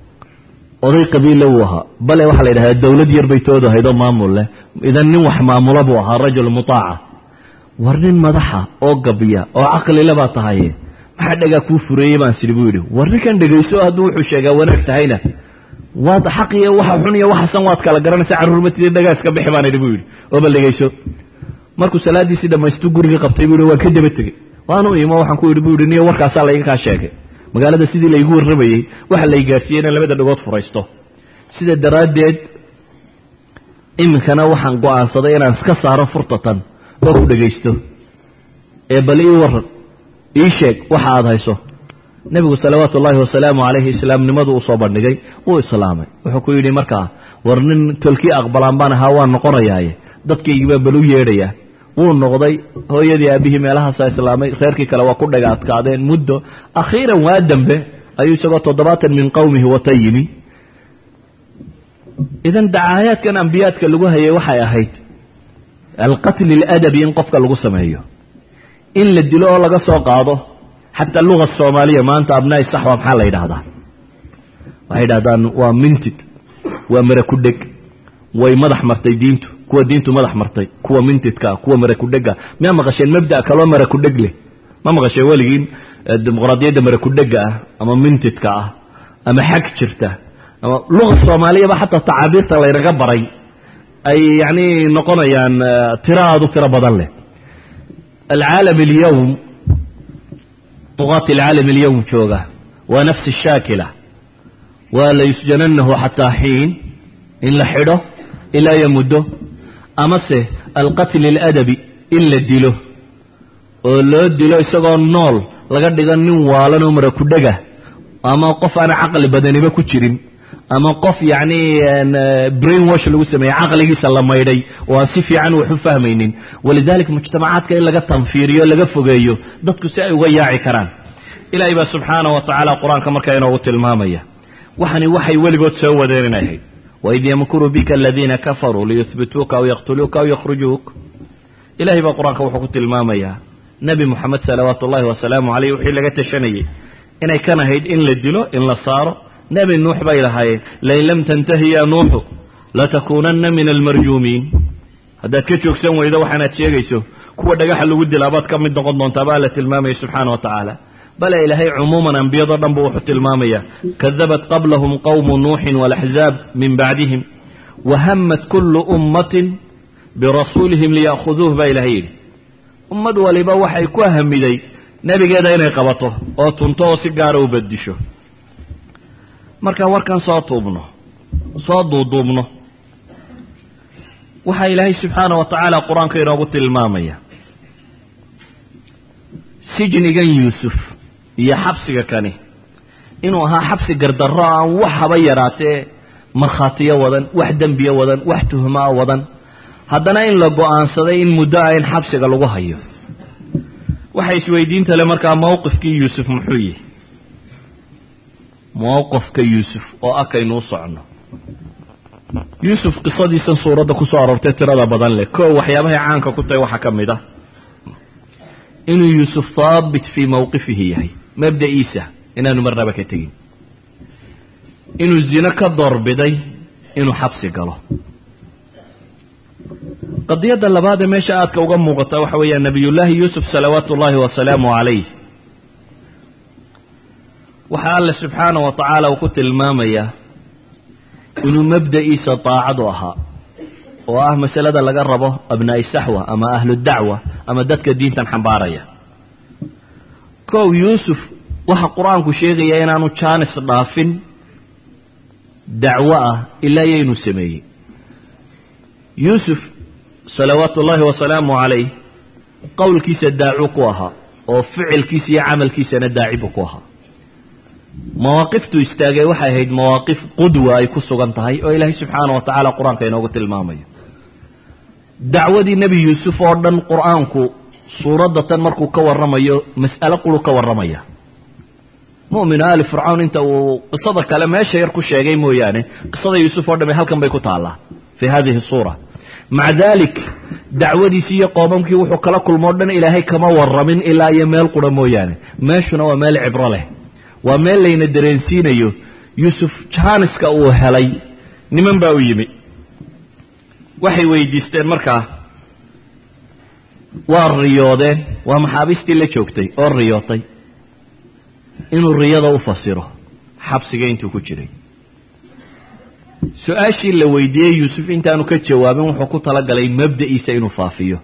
oday qabiille wuu ahaa bale waxaa la yidhahdaa dawlad yar bay toodu ahayd oo maamul leh idan nin wax maamula buu ahaa rajul mutaaca war nin madaxa oo gabiya oo caqlile baa tahaye maxaa dhagaa kuu fureeyey baan sidhi buu yidhi war ninkan dhegayso hadduu wuxuu sheegaa wanaag tahayna waad xaq iyo waxa xun iyo waxasan waad kala garanaysa carruurmatida dhagaa iska bixi baan idhi buu yidhi oo bal dhegayso markuu salaadiisii dhammaystu gurigii qabtay buu yidhi waan ka daba tegey waanu imo waxaan ku yidhi buu yidhi niyo warkaasaa layga kaa sheegay magaalada sidii laygu warramayey waxa lay gaarsiiyey inaan labada dhagood furaysto sida daraaddeed iminkana waxaan go'aansaday inaan iska saaro furtatan oo ku dhegaysto ee bal ii waran ii sheeg waxa aad hayso nebigu salawaatu ullaahi wasalaamu calayhi islaamnimadu uu soo bandhigay wuu islaamay wuxuu ku yidhi markaa war nin tolkii aqbalaan baan ahaa waan noqonayaaye dadkaygii baa bal u yeedhayaa wuu noqday hooyadii aabihii meelahaasaa islaamay reerkii kale waa ku dhaga adkaadeen muddo akhiiran waa dambe ayuu isagoo toddobaatan min qowmihi wata yimi idan dacaayaadkan ambiyaadka lagu hayay waxay ahayd alqatli aladabi in qofka lagu sameeyo in la dilo oo laga soo qaado xataa luga soomaaliya maanta abnaai saxwa maxaa la yidhahdaa waxay yidhahdaan waa mintid waa mara ku dheg way madax martay diintu kuwa diintu madax martay kuwa mintidka kuwa mara kudhega miyaa maqasheen mabda kaloo mara kudheg leh ma maqasheen weligiin dimuqraadiyadda mara kudhega ah ama mintidka ah ama xag jirta ama luga soomaaliyaba xataa tacaabiirta laynaga baray ay yani noqonayaan tiro aad u tiro badan leh alcaalam alyawm duqaati alcaalam alyawm jooga waa nafsi shaakila waa la yusjananahu xataa xiin in la xidho ilaa yo muddo amase alqatli aladabi in la dilo oo loo dilo isagoo nool laga dhigo nin waalan oo mara kudhega ama qof aan caqli badaniba ku jirin ama qof yacni brain wash lagu sameeyey caqligiisa la maydhay oo aan si fiican wax u fahmaynin walidalika mujtamacaadka in laga tanfiiriyo laga fogeeyo dadku si ay uga yaaci karaan ilaahay baa subxaanah wa tacaala qur-aanka markaa inoogu tilmaamaya waxani waxay weligood soo wadeen inay ahayd waid yamkuru bika aladiina kafaruu liyuhbituuka aw yaqtuluuka aw yakhrujuuk ilahay baa qur-aanka wuxuu ku tilmaamayaa nebi moxamed salawaatu ullahi wasalaamu caleyh wixii laga tashanayey inay kan ahayd in la dilo in la saaro nebi nuux bay lahaayeen lain lam tantahi ya nuuxu latakuunanna min almarjuumiin haddaad ka joogsan weydo waxaanaad sheegayso kuwa dhagaxa lagu dilaabaad ka mid noqon doontaa baa la tilmaamaya subxaana wa tacaala bale ilaahay cumuuman ambiyado dhan buu wuxuu tilmaamaya kadabat qablahum qowmu nuuxin walaxzaab min bacdihim wahammat kullu ummatin birasuulihim liya'khuduuh baa ilahay yidhi ummad waliba waxay ku hamiday nebigeeda inay qabato oo tunto oo si gaara u bedisho marka warkan soo tuubno soo duuduubno waxaa ilaahay subxaana wa tacaala qur-aanka inoogu tilmaamaya sijnigan yuusuf iyo xabsiga kani inuu ahaa xabsi gardarro aan wax haba yaraatee markhaatiyo wadan wax dembiyo wadan wax tuhmaa wadan haddana in la go-aansaday in muddo ah in xabsiga lagu hayo waxay isweydiinta le markaa mowqifkii yuusuf muxuu yihi mowqifka yuusuf oo akaynuu socno yuusuf qisadiisan suuradda ku soo aroortay tirada badan leh koo waxyaabahay caanka ku tahay waxaa ka mid ah inuu yuusuf haabit fii mowqifihi yahay mabda'iisa inaanu marnaba ka tegin inuu zino ka doorbiday inuu xabsi galo qadiyadda labaadee meesha aadka uga muuqata waxa weeyaan nabiyullaahi yuusuf salawaatu ullaahi wasalaamu calayh waxaa alle subxaana wa tacaala uu ku tilmaamayaa inuu mabda'iisa daacadu ahaa oo ah masalada laga rabo abnaa'i saxwa ama ahlu dacwa ama dadka diintan xambaaraya kow yuusuf waxa qur-aanku sheegaya inaanu jaanis dhaafin dacwo ah ilaa yaynuu sameeyey yuusuf salawaatu ullaahi wasalaamu calayh qowlkiisa daacu ku ahaa oo ficilkiisa iyo camalkiisana daacibu ku ahaa mawaaqiftuu istaagay waxay ahayd mawaaqif qudwa ay ku sugan tahay oo ilaahay subxaana wa tacaala qur-aanka inoogu tilmaamayo dacwadii nebi yuusuf oo dhan qur-aanku suuradda tan markuu ka warramayo mas'alo qulu ka warramaya mu'minu aali fircawn inta uu qisada kale meesha yar ku sheegay mooyaane qisada yuusuf oo dhame halkan bay ku taallaa fii hadihi suura maca dalik dacwadiisii iyo qoomamkii wuxuu kala kulmoo dhan ilaahay kama warramin ilaa iyo meel qura mooyaane meeshuna waa meel cibro leh waa meel layna dareensiinayo yuusuf jaaniska uu helay niman baa u yimi waxay weydiisteen markaa waa riyoodeen waa maxaabiistii la joogtay oo riyootay inuu riyada u fasiro xabsiga intuu ku jiray su-aashii la weydiiyey yuusuf intaanu ka jawaabin wuxuu ku talagalay mabda'iisa inuu faafiyo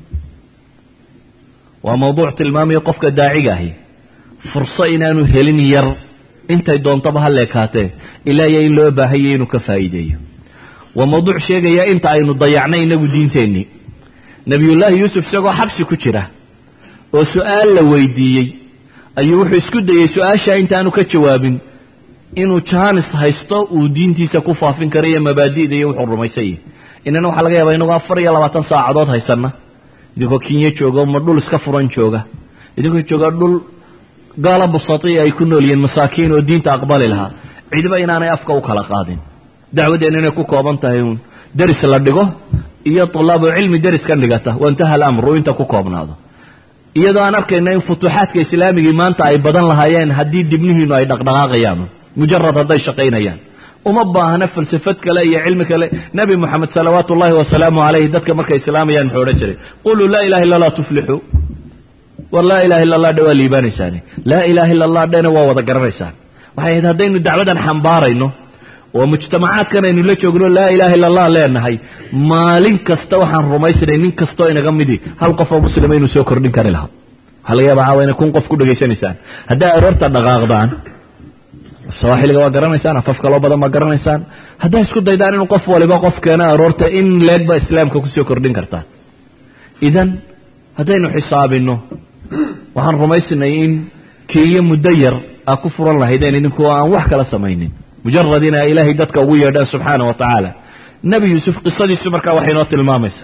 waa mawduuc tilmaamaya qofka daaciga ahi furso inaanu helin yar intay doontaba ha leekaatee ilaa iyo in loo baahanya inuu ka faa'iideeyo waa mawduuc sheegaya inta aynu dayacnay inagu diinteennii nebiyullaahi yuusuf isagoo xabsi ku jira oo su-aal la weydiiyey ayuu wuxuu isku dayey su-aashaa intaanu ka jawaabin inuu jaanis haysto uu diintiisa ku faafin karo iyo mabaadi'da iyo wuxuu rumaysan yahy inana waxaa laga yaabaa inagoo afar iyo labaatan saacadood haysanna idinkoo kinyo jooga ma dhul iska furan jooga idinkoo jooga dhul gaala busatiya ay ku nool yihiin masaakiin oo diinta aqbali lahaa cidiba inaanay afka u kala qaadin dacwaddeenna inay ku kooban tahay uun deris la dhigo iyo tulaabu cilmi deris ka dhigata waintaha alamru inta ku koobnaado iyadoo aan arkayna in futuuxaadka islaamigii maanta ay badan lahaayeen haddii dibnihiinu ay dhaqdhaqaaqayaan mujarad hadday shaqaynayaan uma baahna falsafad kale iyo cilmi kale nebi moxamed salawaatu ullaahi wasalaamu calayhi dadka markay islaamayaan muxuu odhan jiray quluu laa ilaha illa allah tuflixuu war laa ilaha illa allah dhe waa liibaanaysaane laa ilaha illa allah dhena waa wada garanaysaan waxay ahayd haddaynu dacwadan xambaarayno oo mujtamacaadkan aynu la joogno laa ilaha illa allah leenahay maalin kasta waxaan rumaysanay nin kastoo inaga midi hal qof oo muslima inuu soo kordhin kari lahaa waxaa laga yaaba caawa inay kun qof ku dhegaysanaysaan haddaa aroorta dhaqaaqdaan sawaaxiliga waa garanaysaan afaf kaloo badan baa garanaysaan haddaa isku daydaan inuu qof waliba qof keeno aroorta in leeg baa islaamka kusoo kordhin kartaan idan haddaynu xisaabino waxaan rumaysanay in kiiyo muddo yar aa ku furan lahaydeen idinkoo aan wax kala samaynin mujarad ina ilaahay dadka ugu yeedhaan subxaana wa tacaala nebi yuusuf qisadiisu markaa waxay noo tilmaamaysaa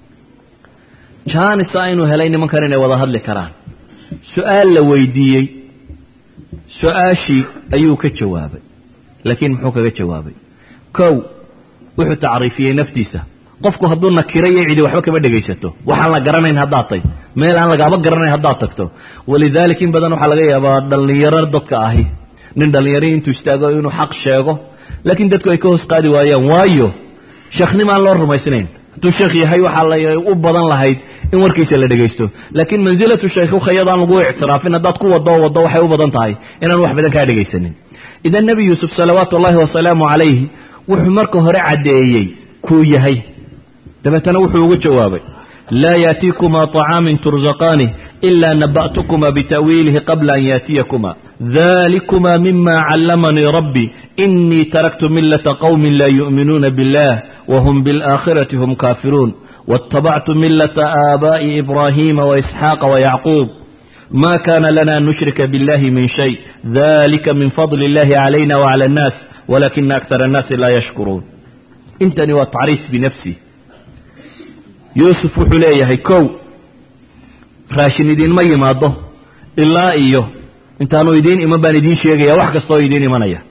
janisa inuu helay nimankan inay wada hadli karaan su-aal la weydiiyey su-aashii ayuu ka jawaabay laakiin muxuu kaga jawaabay kow wuxuu tacriifiyey naftiisa qofku hadduu nakiro iyo cidi waxba kama dhegaysato waxaan la garanayn haddaad tay meel aan lagaaba garanayn haddaad tagto walidalik in badan waxaa laga yaabaa dhallinyaro dadka ahi nin dhallinyari intuu istaago inuu xaq sheego laakiin dadku ay ka hoos qaadi waayaan waayo sheekhnimo aan loo rumaysnayn hadduu sheekh yahay waxaa la u badan lahayd in warkiisa la dhegaysto laakiin mansilatu shaykhuka iyadaan lagu ictiraafin haddaad ku wado waddo waxay u badan tahay inaan wax badan kaa dhegaysanin idan nebi yuusuf salawaatu ullaahi wasalaamu calayhi wuxuu marka hore caddeeyey kuu yahay dabeetana wuxuu ugu jawaabay laa yaatiikumaa طacaamin tursaqaanih ilaa naba'tukuma bita'wiilihi qabla an yaatiyakuma dalikuma mima callamanii rabbi inii taraktu milata qowmin laa yu'minuuna billah whm biاlآkhirati hm kaafiruun wاtabactu milata aabaa'i ibraahiima waisxaaqa wayacquub ma kana lana an nushrika biاllahi min shay dalika min fadli اllahi calayna wclى الnaas walakina akar الnaasi laa yashkuruun intani waa tacriif binafsi yuusuf wuxuu leeyahay kow raashin idiinma yimaado ilaa iyo intaanu idiin iman baan idiin sheegaya wax kastaoo idiin imanaya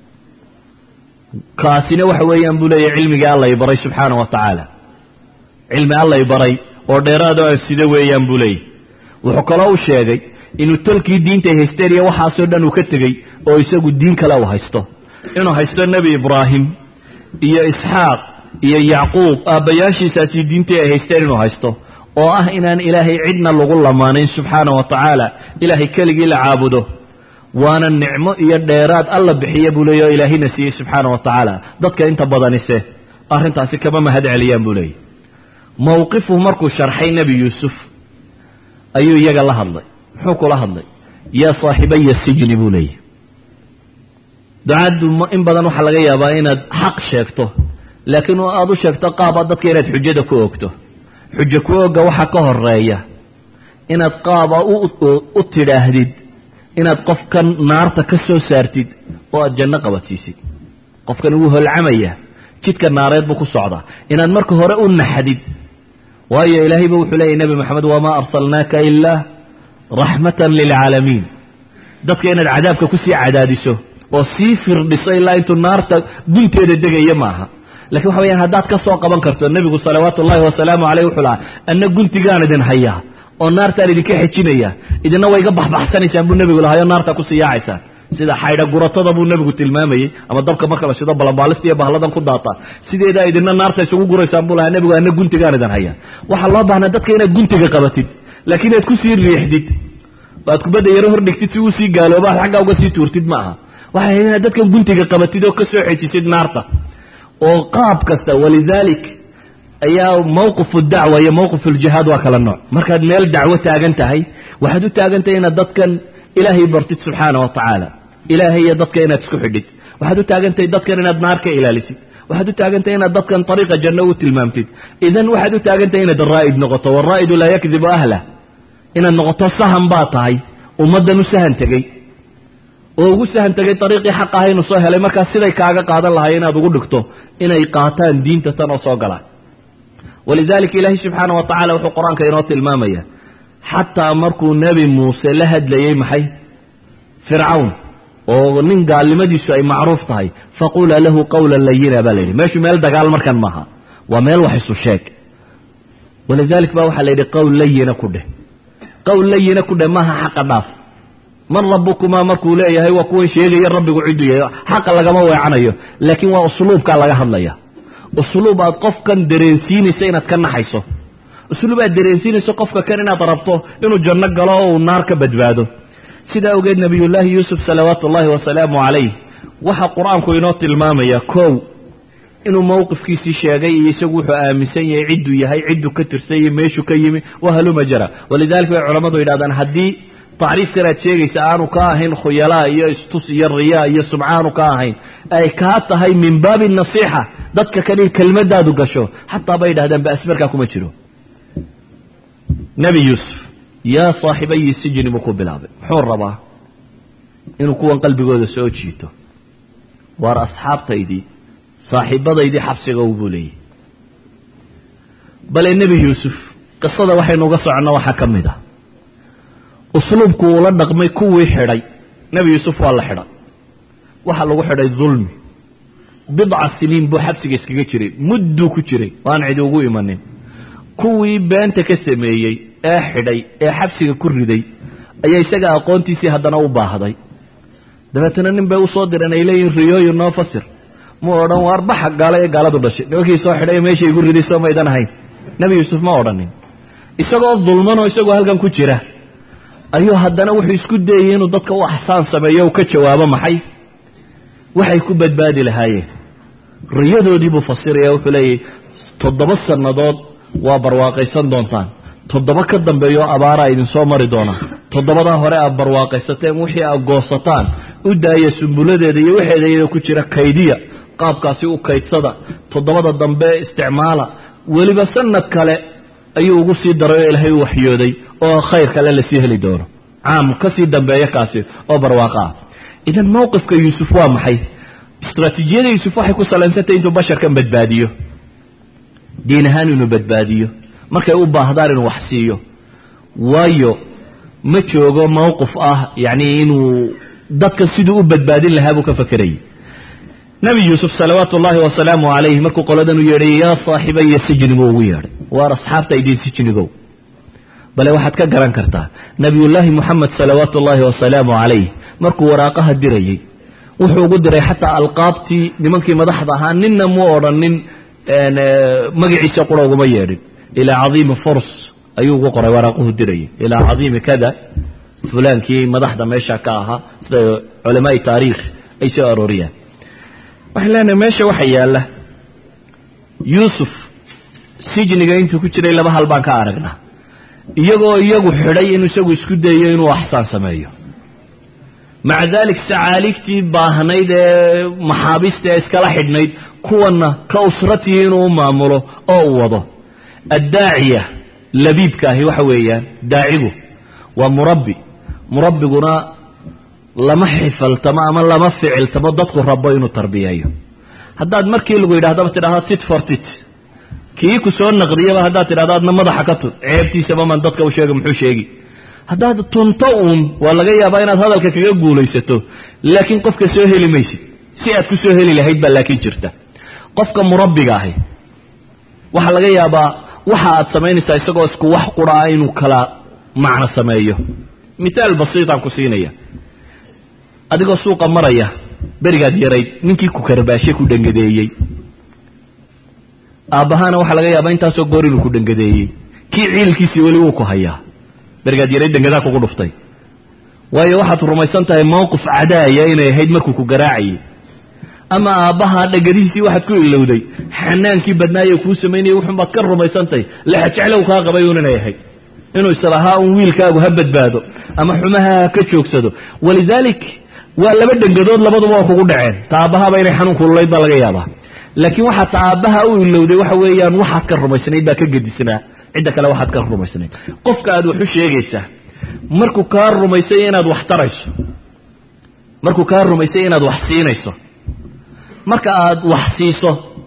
kaasina waxa weeyaan buu leeyahay cilmigii alla i baray subxaana wa tacaala cilmi alla i baray oo dheeraado aan sida weeyaan buu leeyahy wuxuu kaloo u sheegay inuu tolkii diintay haysteen iyo waxaasoo dhan uu ka tegey oo isagu diin kale uu haysto inuu haysto nebi ibraahim iyo isxaaq iyo yacquub aabbayaashiisaasi diintii ay haysteen inuu haysto oo ah inaan ilaahay cidna lagu lamaanayn subxaana wa tacaala ilaahay keligii la caabudo waana nicmo iyo dheeraad alla bixiya buu leeyahy oo ilaahina siiyey subxaana wa tacaala dadka inta badanise arrintaasi kama mahad celiyaan buu leeyahy mowqifu markuu sharxay nebi yuusuf ayuu iyaga la hadlay muxuu kula hadlay yaa saaxibaya sijni buu leeyahy ducaaddu in badan waxaa laga yaabaa inaad xaq sheegto laakiin aad u sheegto qaaba dadka inaad xujada ku ogto xujo ku oga waxaa ka horeeya inaad qaaba u tidhaahdid inaad qofkan naarta ka soo saartid oo aad janno qabadsiisid qofkan wuu holcamaya jidka naareed buu ku socdaa inaad marka hore u naxdid waayo ilaahayba wuxuu leeyahy nebi moxamed wamaa arsalnaaka ilaa raxmatan lilcaalamiin dadka inaad cadaabka kusii cadaadiso oo sii firdhiso ilaa intuu naarta gunteeda degaya maaha lakin waxa weyaan haddaad ka soo qaban karto nebigu salawaatu ullahi wasalaamu caleyh wuxuu lahaa anna guntigaan idin hayaa oo naartaan idinka xejinaya idina way iga baxbaxsanaysaan buu nebigu lahayo naarta kusii yaacaysaan sida xaydha guratada buu nebigu tilmaamayey ama dabka marka la shido balambaalista iyo bahladan ku daata sideedaa idina naarta isugu guraysaan buu lahaa nebigu anna guntigaan idin hayaa waxaa loo baahnaa dadka inaad guntiga qabatid laakiin inaad kusii riixdid aad kubadda yaro hordhigtid si uu sii gaalooba aad xaggaa uga sii tuurtid ma aha waxay ahayd inaad dadkan guntiga qabatid oo ka soo xejisid naarta oo qaab kasta walidaalik ayaa mawqifu dacwa iyo mawqif uljihaad waa kala nooc markaad meel dacwo taagan tahay waxaad u taagan tahay inaad dadkan ilaahay bartid subxaana wa tacaala ilaahay iyo dadka inaad isku xidhid waxaad u taagan tahay dadkan inaad naar ka ilaalisid waxaad u taagan tahay inaad dadkan ariiqa janno u tilmaamtid idan waxaad u taagan tahay inaad raa'id noqoto waraa'idu laa yakdibu ahlah inaad noqoto sahan baa tahay ummaddan u sahan tegey oo ugu sahan tegay ariiqii xaq aha inuu soo helay markaas siday kaaga qaadan lahay inaad ugu dhigto inay qaataan diinta tan oo soo galaan walidalika ilaahay subxaana wa tacala wuxuu qur-aanka inoo tilmaamaya xataa markuu nebi muuse la hadlayey maxay fircawn oo nin gaalnimadiisu ay macruuf tahay faqula lahu qawla layina baa layidhi meeshu meel dagaal markan maaha waa meel wax isu sheeg walidalik ba waxaa la yidhi qowl layina ku dheh qowl layina ku dheh maaha xaqa dhaaf man rabukumaa markuu leeyahay waa kuwan sheegaya rabbigu ciduu yahay xaqa lagama weecanayo laakiin waa usluubkaa laga hadlaya usluub aad qofkan dareensiinayso inaad ka naxayso usluub aad dareensiinayso qofka kan inaad rabto inuu janno galo oo uu naar ka badbaado sidaa ogeed nabiyullaahi yuusuf salawaatu ullaahi wasalaamu calayh waxaa qur-aanku inoo tilmaamaya kow inuu mowqifkiisii sheegay iyo isagu wuxuu aaminsan yahay cidduu yahay cidduu ka tirsan yahay meeshuu ka yimi waa haluma jara walidalika bay culammadu yidhahdaan haddii tacriifkan aad sheegaysa aanu ka ahayn khuyalaa iyo istus iyo riyaa iyo sumcaanu ka ahayn ay kaa tahay min baabi nasiixa dadka kale kelmadaadu gasho xataa bay yidhahdaan baasmarkaa kuma jiro nebi yuusuf yaa saaxibayi sijni buu ku bilaabay muxuu rabaa inuu kuwan qalbigooda soo jiito waar asxaabtaydii saaxiibadaydii xabsiga buu leeyahy bale nebi yuusuf qisada waxaynu uga soconno waxaa ka mid ah usluubku uula dhaqmay kuwii xidhay nebi yuusuf waa la xidhay waxaa lagu xidhay dulmi bidca siniin buu xabsiga iskaga jiray mudduu ku jiray waan cidi ugu imanin kuwii beenta ka sameeyey ee xidhay ee xabsiga ku riday ayaa isaga aqoontiisii haddana u baahday dabeetana nin bay usoo direen ay leeyihin riyooyin noo fasir mu odhan waar baxa gaala ee gaaladu dhashay nimankii soo xidhay meesha igu riday soo maydan ahayn nebi yuusuf ma odhanin isagoo dulmanoo isagoo halkan ku jira ayuu haddana wuxuu isku dayey inuu dadka u axsaan sameeyo u ka jawaabo maxay waxay ku badbaadi lahaayeen riyadoodii buu fasiraya wuxuu leeyahy toddoba sannadood waa barwaaqaysan doontaan toddoba ka dambeeyo abaaraa idinsoo mari doona toddobadaa hore aad barwaaqaysateen wixii aad goosataan u daaya sumbuladeeda iyo waxeeda iyada ku jira kaydiya qaabkaasi u kaydsada toddobada dambe isticmaala weliba sanad kale ayuu ugu sii daray oo ilaahay u waxyooday oo khayr kale lasii heli doono caam ka sii dambeeya kaasi oo barwaaqo ah idan mowqifka yuusuf waa maxay istraatiijiyada yuusuf waxay ku salaysantay intuu basharkan badbaadiyo diin ahaan inuu badbaadiyo markay u baahdaan inuu wax siiyo waayo ma joogo mowqif ah yacni inuu dadka siduu u badbaadin lahaa buu ka fakerayay nebi yuusuf salawaatu ullaahi wasalaamu calayh markuu qoladan u yeedhay yaa saaxibaya sijni buu ugu yeedhay waar asxaabta idiin sijnigow bale waxaad ka garan kartaa nebiyullaahi moxamed salawaatu ullaahi wasalaamu calayh markuu waraaqaha dirayey wuxuu ugu diray xataa alqaabtii nimankii madaxda ahaa ninna mu odhanin magaciisa qura uguma yeedhin ilaa cadiimi furs ayuu ugu qoray waraaquhu dirayay ilaa cadiimi kada fulaankii madaxda meesha ka ahaa sida culamaai taariikh ay soo arooriyaan waxaan leenahay meesha waxa yaalla yuusuf sijniga intuu ku jiray laba hal baan ka aragnaa iyagoo iyagu xidhay inuu isagu isku dayo inuu axsaan sameeyo maca dalik sacaaligtii baahnayd ee maxaabiista ee iskala xidhnayd kuwanna ka usratii inuu u maamulo oo u wado addaaciya labiibka ahi waxa weeyaan daacigu waa murabbi murabbiguna lama xifaltamo ama lama ficiltamo dadku rabo inuu tarbiyeeyo haddaad markii lagu yidhahdaba tidhahda tit for tit kii ku soo naqdiyaba haddaad tidhahdo adna madaxa ka tun ceebtiisaba maan dadka u sheega muxuu sheegi haddaad tunto uun waa laga yaabaa inaad hadalka kaga guulaysato laakiin qofka soo heli maysid si aad ku soo heli lahayd baa laakiin jirta qofka murabbiga ahi waxaa laga yaabaa waxa aad samaynaysaa isagoo isku wax qura ah inuu kala macno sameeyo mithaal basiitaan ku siinaya adigoo suuqa maraya berigaad yarayd ninkii ku karbaashe ku dhangadeeyey aabbahaana waxaa laga yaabaa intaasoo goor inuu ku dhangadeeyey kii ciilkiisii weli wuu ku hayaa berigaad yarayd dhangadaa kugu dhuftay waayo waxaad rumaysan tahay mowqif cadaaya inay ahayd markuu ku garaacayay ama aabbaha dhangadihiisii waxaad ku ilowday xanaankii badnaaye kuu samaynayay wuxunbaad ka rumaysantahay lexajeclow kaa qabay un inay ahayd inuu islahaa un wiilkaagu ha badbaado ama xumaha ha ka joogsado walidaalik waa laba dhangadood labaduba waa kugu dhaceen ta aabbahaaba inay xanuun kululayd baa laga yaabaa laakiin waxaa ta aabbaha u ilowday waxa weeyaan waxaad ka rumaysnayd baa ka gedisnaa cidda kale waxaad ka rumaysnayd qofka aad wax u sheegaysaa markuu kaa rumaysay inaad wax tarayso markuu kaa rumaysay inaad wax siinayso marka aad wax siiso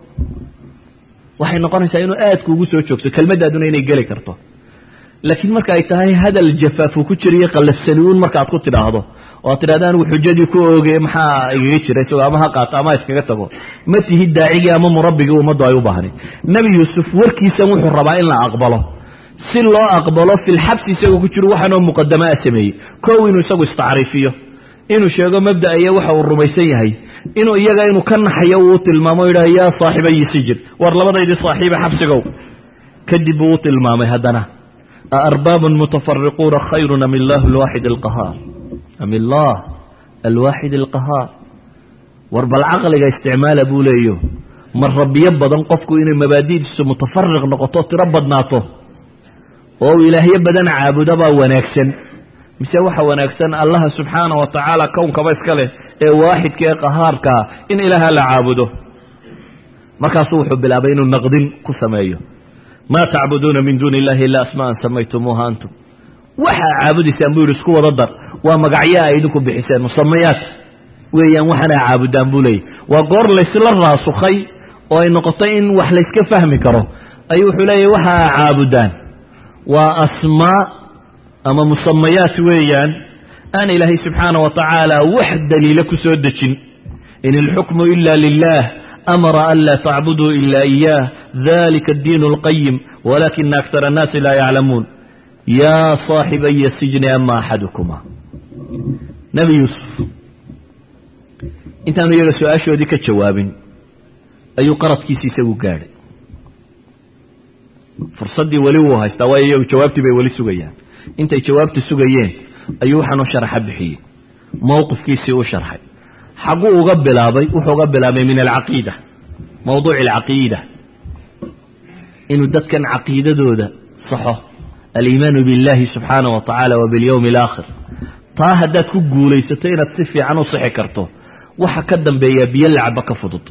waxay noqonaysaa inuu aad kuugu soo joogso kelmaddaaduna inay geli karto laakiin marka ay tahay hadal jafaafu ku jiriyo qallafsani uun marka aad ku tidhaahdo oo aad tidhahda anigu xujadii ku ooge maxaa igaga jira isagoo ama ha qaato ama ha iskaga tago ma tihid daacigii ama murabbigii ummaddu ay u baahnayd nebi yuusuf warkiisan wuxuu rabaa in la aqbalo si loo aqbalo filxabsi isagoo ku jiro waxaanoo muqadama a sameeyey kow inuu isagu istacriifiyo inuu sheego mabda'aya waxa uu rumaysan yahay inuu iyaga inuu ka naxayo uu tilmaamo o yidhaha yaa saaxibayi sijir war labadaydii saaxiiba xabsigow kadib buu u tilmaamay haddana aarbaabun mutafariquuna khayrun am illaahu alwaaxid alqahaar am illaah alwaaxid alqahaar war bal caqliga isticmaala buu leeyo mar rabbiyo badan qofku inay mabaadi'diisu mutafariq noqoto tiro badnaato oo uu ilaahyo badan caabudabaa wanaagsan mise waxa wanaagsan allaha subxaana wa tacaala kownkaba iska leh ee waaxidka ee qahaarkaa in ilaaha la caabudo markaasuu wuxuu bilaabay inuu naqdin ku sameeyo maa tacbuduuna min duuni illahi ila asmaa'an samaytumuuha antum waxaa caabudaysaan buu yidhi isku wada dar waa magacyo ay idinku bixiseen musamayaat weeyaan waxaana caabudaan buu leeyay waa goor laysla raasukhay oo ay noqotay in wax layska fahmi karo ayuu wuxuu leeyahy waxaa caabudaan waa asmaa ama musamayaat weeyaan aan ilaahay subxaana wa tacaala wax daliila ku soo dejin in ilxukmu ila lilah amara an laa tacbuduu ila iyaah dalika addiinu alqayim walakina akara annaasi laa yaclamuun yaa saaxibaya sijni ama axadukuma nebi yuusuf intaanu iyaga su-aashoodii ka jawaabin ayuu qaradkiisi isagu gaadhay fursaddii weli wuu haystaa waayo iyagu jawaabtii bay weli sugayaan intay jawaabta sugayeen ayuu waxaanu sharaxa bixiyey mowqifkiisii u sharxay xagguu uga bilaabay wuxuu uga bilaabay min alcaqiida mawduuc alcaqiida inuu dadkan caqiidadooda saxo aliimaanu biاllahi subxaanaه wa tacaala wa biاlyowmi اlaakhir taa haddaad ku guulaysato inaad si fiican u sixi karto waxa ka dambeeyaa biyo lacaba ka fudud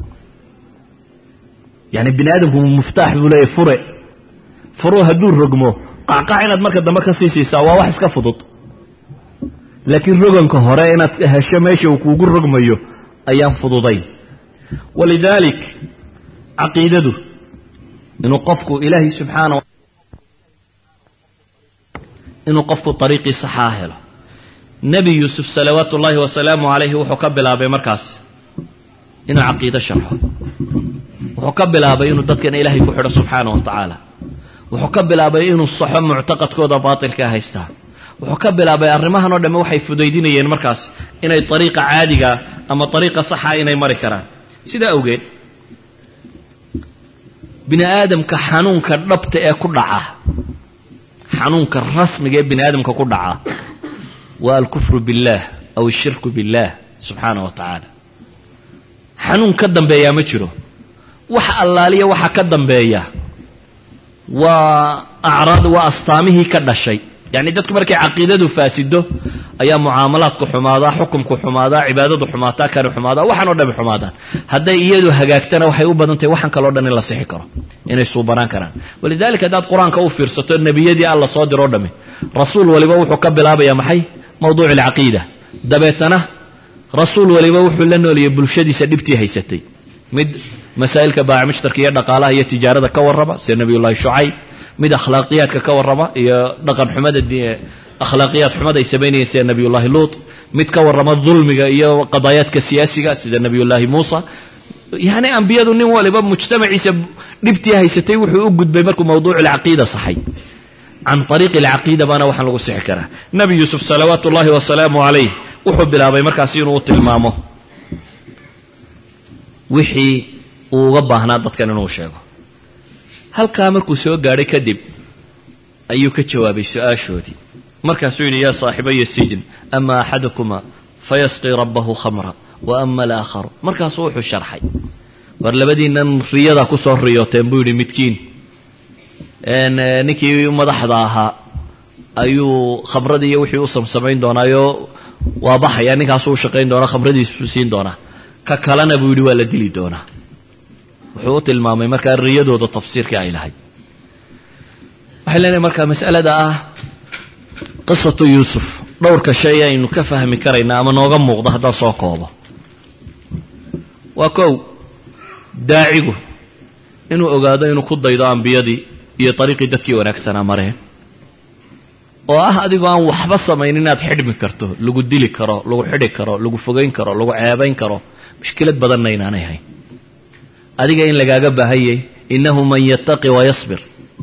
yani bini aadamku muftaax buu leeyahy fure furuu hadduu rogmo qacqac inaad marka dambe ka sii siisaa waa wax iska fudud laakiin roganka hore inaad hesho meesha uu kuugu rogmayo ayaan fududayn walidaalik caqiidadu inuu qofku ilaahay subxaana inuu qofku ariiqii saxaa helo nebi yuusuf salawaatu ullaahi wasalaamu calayhi wuxuu ka bilaabay markaas inuu caqiido sharxo wuxuu ka bilaabay inuu dadkan ilaahay ku xidho subxaana wa tacaala wuxuu ka bilaabay inuu saxo muctaqadkooda baatilkaa haystaa wuxuu ka bilaabay arrimahan oo dhamme waxay fudaydinayeen markaas inay ariiqa caadigaa ama ariiqa saxa inay mari karaan sidaa awgeed bini aadamka xanuunka dhabta ee ku dhaca xanuunka rasmiga ee bini aadamka ku dhaca waa alkufru biاllaah aw ashirku biاllaah subxaana wa tacaala xanuun ka dambeeyaa ma jiro wax allaaliya waxa ka dambeeya waa acraad waa astaamihii ka dhashay yacni dadku markay caqiidadu faasido ayaa mucaamalaadku xumaadaa xukumku xumaadaa cibaadadu xumaataa kani xumaadaa waxaan oo dhami xumaadaan hadday iyadu hagaagtana waxay u badan tahay waxaan kaloo dhan in la sixi karo inay suubanaan karaan walidalika haddaad qur-aanka u fiirsato nebiyadii alla soo diroo dhami rasuul waliba wuxuu ka bilaabayaa maxay mawduuc alcaqiida dabeetana rasuul waliba wuxuu la nooliyey bulshadiisa dhibtii haysatay mid masaa'ilka baaci mushtarka iyo dhaqaalaha iyo tijaarada ka warrama sida nebiyullahi shucayb mid akhlaaqiyaadka ka warrama iyo dhaqan xumada akhlaaqiyaad xumada ay samaynayeen sida nebiyullahi luut mid ka warrama dulmiga iyo qadaayaadka siyaasiga sida nebiyullaahi muusa yacni ambiyadu nin waliba mujtamaciisa dhibtii haysatay wuxuu u gudbay markuu mawduuc alcaqiida saxay can ariiqi alcaqiida baana waxaan lagu sixi karaa nebi yuusuf salawaatu ullaahi wasalaamu calayh wuxuu bilaabay markaasi inuu u tilmaamo wixii uu uga baahnaa dadkan inuu sheego halkaa markuu soo gaadhay kadib ayuu ka jawaabay su-aashoodii markaasuu yidhi yaa saaxibaya sijin ama axadukuma fayasqii rabbahu khamra wa ama alaakharu markaasuu wuxuu sharxay war labadiinan riyadaa ku soo riyooteen buu yidhi midkiin ninkii madaxda ahaa ayuu khamradii iyo wixii u samsamayn doonaayo waa baxaya ninkaasuu u shaqayn doonaa khamradiisu siin doonaa ka kalena buu yidhi waa la dili doonaa wuxuu u tilmaamay markaa riyadooda tafsiirkii ay lahayd waxay leenahay markaa mas'alada ah qisatu yuusuf dhowrka shay aynu ka fahmi karayna ama nooga muuqda haddaan soo koobo waa kow daacigu inuu ogaado inuu ku daydo ambiyadii iyo dariiqii dadkii wanaagsanaa mareen oo ah adigoo aan waxba samayn inaad xidhmi karto lagu dili karo lagu xidhi karo lagu fogayn karo lagu ceebayn karo mushkilad badanna inaanay hayn adiga in lagaaga baahan yahay innahu man yattaqi wayasbir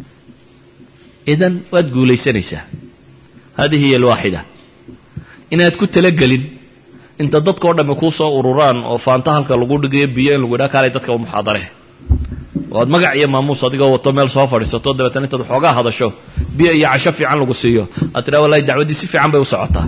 idan waad guulaysanaysaa hadihi hiya alwaaxida inaad ku talagelin inta dadkao dhamme kuu soo ururaan oo faanta halka lagu dhigayo biyo in lagu idhaa kaalay dadka muxaadare oo aad magac iyo maamuus adigoo wato meel soo fadhiisato dabeetana intaad waxoogaa hadasho biyo iyo casho fiican lagu siiyo aad tidhaha wallahi dacwaddii si fiican bay u socotaa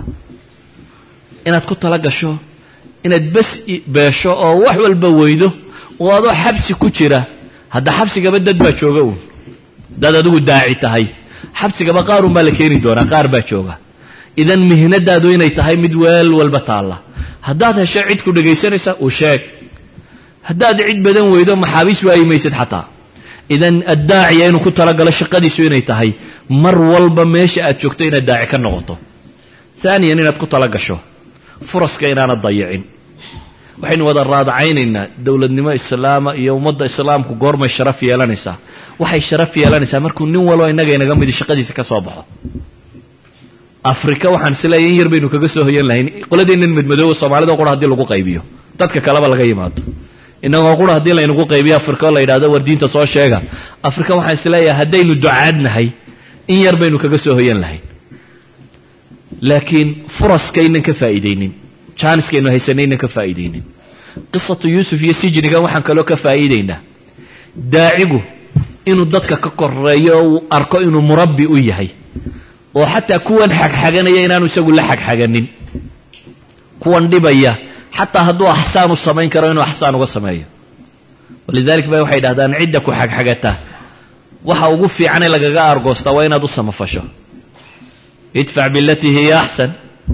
inaad ku tala gasho inaad bes beesho oo wax walba weydo oo adoo xabsi ku jira hadda xabsigaba dad baa jooga uun dad adigu daaci tahay xabsigaba qaarun baa la keeni doonaa qaar baa jooga idan mihnadaadu inay tahay mid weel walba taalla haddaad hesho cid ku dhegaysanaysa uu sheeg haddaad cid badan weydo maxaabiis waayi maysid xataa idan addaaciya inuu ku talagalo shaqadiisu inay tahay mar walba meesha aad joogto inaad daaci ka noqoto haaniyan inaad ku tala gasho furaska inaanad dayicin waxaynu wada raadacaynaynaa dowladnimo islaama iyo ummadda islaamku goormay sharaf yeelanaysaa waxay sharaf yeelanaysaa markuu nin walbo innaga inaga midi shaqadiisa ka soo baxo afrika waxaan isleeyahy in yar baynu kaga soo hoyan lahayn qoladeennan madmadooba soomaalida qura hadii lagu qaybiyo dadka kaleba laga yimaado inagoo qura haddii laynagu qaybiyo afrika oo la yidhahdo war diinta soo sheega afrika waxaan isleeyahay haddaynu ducaadnahay in yar baynu kaga soo hoyan lahayn laakiin furaskaynan ka faa'iidaynin jaaniskaynu haysanaynan ka faa'iidaynin qisatu yuusuf iyo sijnigan waxaan kaloo ka faa'iidaynaa daacigu inuu dadka ka koreeyo oo uu arko inuu murabbi u yahay oo xataa kuwan xagxaganaya inaanu isagu la xagxaganin kuwan dhibaya xataa hadduu axsaan u samayn karo inuu axsaan uga sameeyo walidalik ba waxay dhahdaan cidda ku xagxagata waxa ugu fiicane lagaga argoostaa waa inaad u samafasho idfac bilatii hiya axsan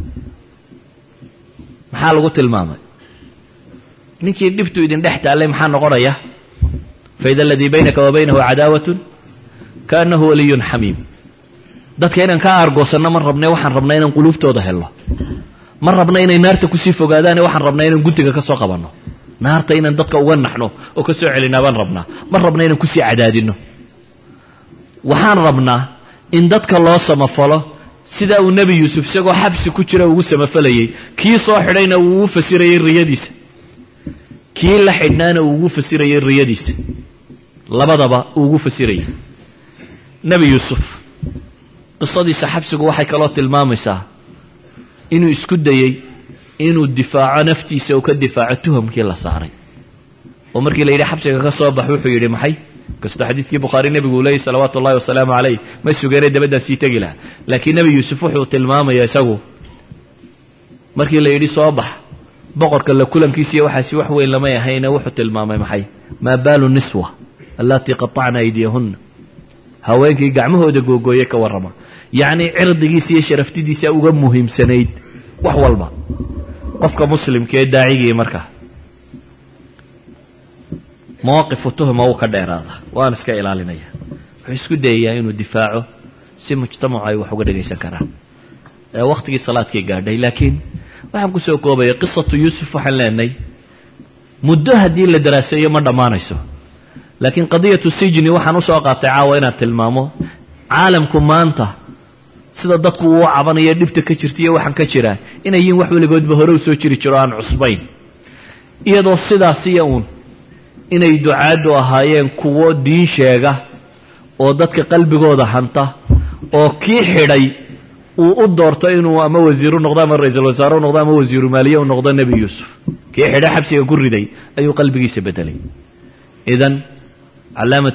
maxaa lagu tilmaamay ninkii dhibtu idin dhex taallay maxaa noqonaya faida aladii baynaka wa baynahu cadaawatun kaanahu waliyun xamiim dadka inaan ka aargoosanno ma rabne waxaan rabnaa inaan quluubtooda helno ma rabna inay naarta kusii fogaadaane waxaan rabnaa inaan guntiga ka soo qabanno naarta inaan dadka uga naxno oo ka soo celinaa baan rabnaa ma rabna inaan kusii cadaadinno waxaan rabnaa in dadka loo samafalo sidaa uu nebi yuusuf isagoo xabsi ku jira ugu samafalayey kii soo xidhayna uu ugu fasirayey riyadiisa kii la xidhnaana uu ugu fasirayey riyadiisa labadaba uu ugu fasirayey nebi yuusuf qisadiisa xabsigu waxay kaloo tilmaamaysaa inuu isku dayey inuu difaaco naftiisa uu ka difaaco tuhamkii la saaray oo markii la yidhi xabsiga ka soo bax wuxuu yidhi maxay kastoo xadiidkii bukhaari nebigu uu leeyay salawaatu ullahi wasalaamu calayh ma sugeene dabaddaan sii tegi laha laakiin nebi yuusuf wuxuu tilmaamaya isagu markii la yidhi soo bax boqorka la kulankiisiiyo waxaasi wax weyn lamay ahayne wuxuu tilmaamay maxay maa baalu niswa allatii qatacna aydiyahunna haweenkii gacmahooda googooye ka warrama yacnii cirdigiisa iyo sharaftidiisa uga muhiimsanayd wax walba qofka muslimkaee daacigii markaa mawaqifu tuhma wuu ka dheeraada waan iska ilaalinaya wuxuu isku dayayaa inuu difaaco si mujtamacu ay wax uga dhegaysan karaan wakhtigii salaadkii gaadhay laakiin waxaan kusoo koobaya qisatu yuusuf waxaan leenahay muddo haddii la daraaseeyo ma dhammaanayso laakiin qadiyatu sijni waxaan usoo qaatay caawa inaan tilmaamo caalamku maanta sida dadku uu cabanayo dhibta ka jirta iyo waxaan ka jiraa inay yiin wax weligoodba hore u soo jiri jiro aan cusbayn iyadoo sidaasiyo uun inay ducaaddu ahaayeen kuwo diin sheega oo dadka qalbigooda hanta oo kii xidhay uu u doorto inuu ama wasiiru noqdo ama ra-iisul wasaare u noqdo ama wasiiru maaliye u noqdo nebi yuusuf kii xidhay xabsiga ku riday ayuu qalbigiisa bedelay idan calaamat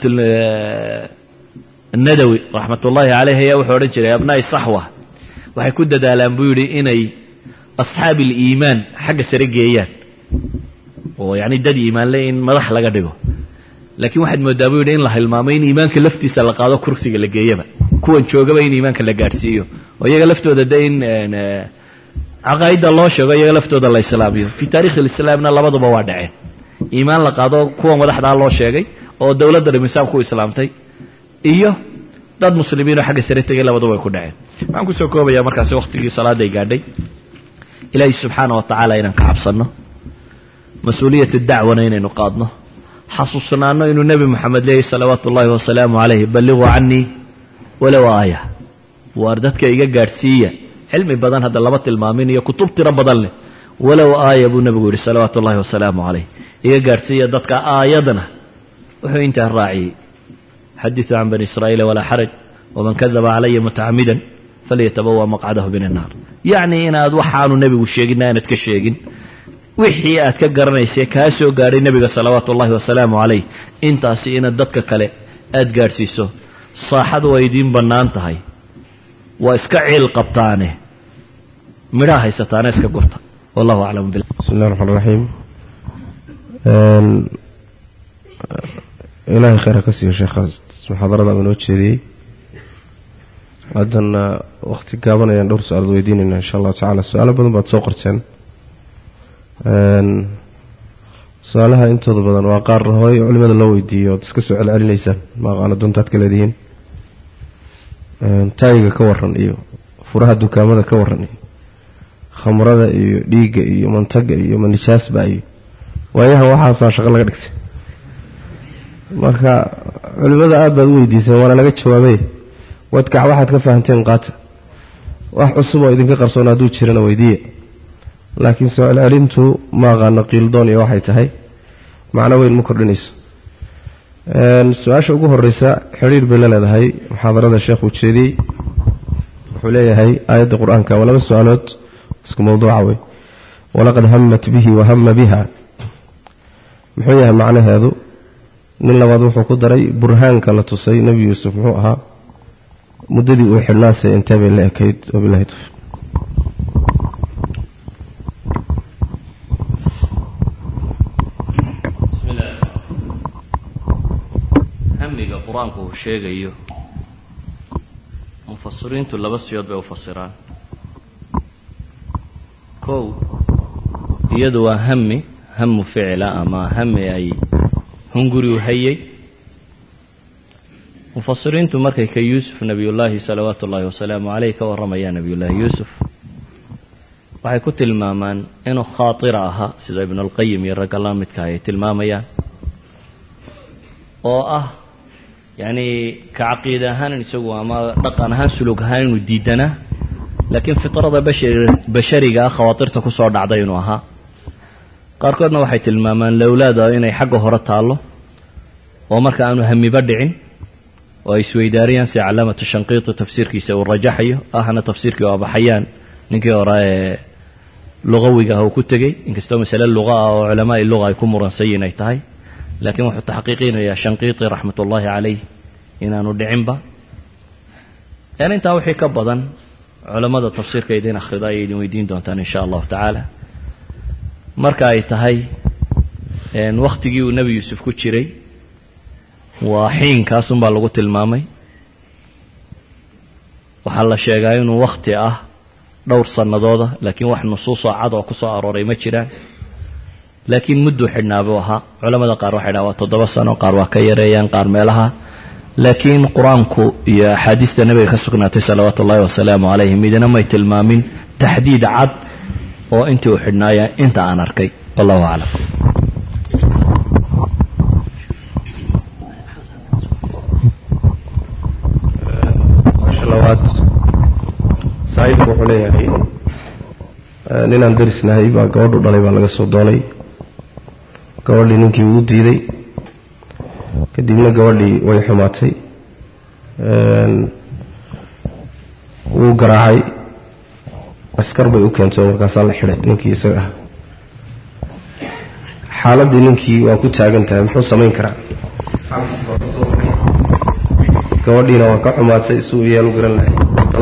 nadawi raxmat ullaahi caleyh ayaa wuxuu odhan jiray abnaa'i saxwa waxay ku dadaalaan buu yidhi inay asxaabi aliimaan xagga sare geeyaan oo yacni dad iimaanle in madax laga dhigo laakiin waxaad moodaa buu yidhi in la hilmaamay in iimaanka laftiisa la qaado kursiga la geeyaba kuwan joogaba in iimaanka la gaadhsiiyo oo iyaga laftooda de in caqaa'idda loo sheego iyaga laftooda la islaamiyo fii taarikhi alislaamna labaduba waa dhaceen iimaan la qaado kuwa madaxdaa loo sheegay oo dowladda dhimisaam ku islaamtay iyo dad muslimiinoo xagga sare tegay labaduba ay ku dhaceen waxaan kusoo koobayaa markaasi wakhtigii salaaday gaadhay ilaahay subxaana wa tacaala inaan ka cabsanno mas-uuliyata dacwana inaynu qaadno xasuusnaano inuu nebi moxamed leeyahy salawaatu ullaahi wasalaamu calayh balliquu canii walow aaya waar dadka iga gaadhsiiya cilmi badan hadda lama tilmaamin iyo kutub tiro badan leh walow aaya buu nebigu yidhi salawaatu ullahi wasalaamu calayh iga gaadhsiiya dadka aayadna wuxuu intaa raaciyey xadiثu can bani israa'iila walaa xaraj waman kadaba calaya mutacamidan falyatabawa maqcadahu min الnaar yacni inaad waxaanu nebigu sheegina aanad ka sheegin wixii aad ka garanaysay kaa soo gaadhay nebiga salawaatu ullahi wasalaamu calayh intaasi inaad dadka kale aad gaadhsiiso saaxadu waa idiin bannaan tahay waa iska ciil qabtaane midhaa haysataane iska gurta wallahu aclam bil bismi اllahi الرحmaan الraxiim ilaahay khayr ha ka siiyo sheekhaas muxaadarada uu inoo jeediyey haddana wakhti gaaban ayaan dhowr su-aalood weydiinaynaa insha allahu tacala su-aalo badan baad soo qorteen su-aalaha intooda badan waa qaar horay culimada loo weydiiyo ood iska soo celcelinaysaan ma aqaano doontaad ka leedihiin taayiga ka waran iyo furaha dukaamada ka waran iyo khamrada iyo dhiigga iyo mantaga iyo manijaasba iyo waayahan waxaasaa shaqo laga dhigtay marka culimada aad baad u weydiiseen waana laga jawaabay wadkac waxaad ka fahamteen qaata wax cusub oo idinka qarsoon hadduu jirana weydiiya laakiin soo celcelintu ma aqaano qiildoon iyo waxay tahay macno weyn ma kordhinayso su-aasha ugu horeysa xidhiir bay la leedahay muxaadarada sheekhuu jeediyey wuxuu leeyahay aayadda qur-aanka waa laba su-aalood isku mawduuca wey walaqad hamat bihi wahama biha muxuu yahay macnaheedu nin labaad wuxuu ku daray burhaanka la tusay nebi yuusuf muxuu ahaa muddadii uu xidhnaasay intee bay la ekayd wabilahi tawfiiq qur-aanku uu sheegayo mufasiriintu laba siyood bay u fasiraan kow iyadu waa hami hamu ficila ama hami ay hunguri u hayay mufasiriintu markay ka yuusuf nebiyullaahi salawaatu ullaahi wasalaamu caleyh ka warramayaan nebiyullaahi yuusuf waxay ku tilmaamaan inuu khaatira ahaa sida ibnulqayim iyo ragga la midka ay tilmaamayaan oo ah yacni ka caqiida ahaan isagu ama dhaqan ahaan sulug ahaan inuu diidanaa laakiin fitrada bashar bashariga ah khawaatirta ku soo dhacday inuu ahaa qaarkoodna waxay tilmaamaan lowlaada inay xagga hore taallo oo marka aanu hamiba dhicin oo ay isweydaariyaan si calaamatu shanqiiti tafsiirkiisa uu rajaxayo ahna tafsiirkii oo abaxayaan ninkii hore ee lugawiga ah uu ku tegey inkastoo masale luqa ah oo culamaai luga ay ku muransan yihin ay tahay laakiin wuxuu taxqiiqinayaa shanqiiti raxmat ullaahi calayh inaanu dhicinba een intaa wixii ka badan culammada tafsiirka idin akhrida ayay idin weydiin doontaan insha allahu tacaala marka ay tahay wakhtigii uu nebi yuusuf ku jiray waa xiinkaasunbaa lagu tilmaamay waxaa la sheegaa inuu wakhti ah dhowr sannadooda laakiin wax nusuusoo cad oo ku soo arooray ma jiraan laakiin mudduu xidhnaa buu ahaa culamada qaar waxay dhahan waa toddoba sano qaar waa ka yareeyaan qaar meelaha laakiin qur-aanku iyo axaadiista nebiga ka sugnaatay salawaatu ullahi wasalaamu calayhi midna may tilmaamin taxdiid cad oo intii uu xidhnaaya inta aan arkay wallahu aclam labaad saaxiibku wuxuu leeyahay ninaan darisnahay baa gabadhu dhalay baa laga soo doonay gabadhii ninkii wuu diiday kadibna gabadhii way xumaatay wuu garaacay askar bay u keentay oo markaasaa la xidhay ninkii isaga ah xaaladdii ninkii waa ku taagan tahay muxuu samayn karaa gabadhiina waa ka xumaatay si uu yaal u garan lahay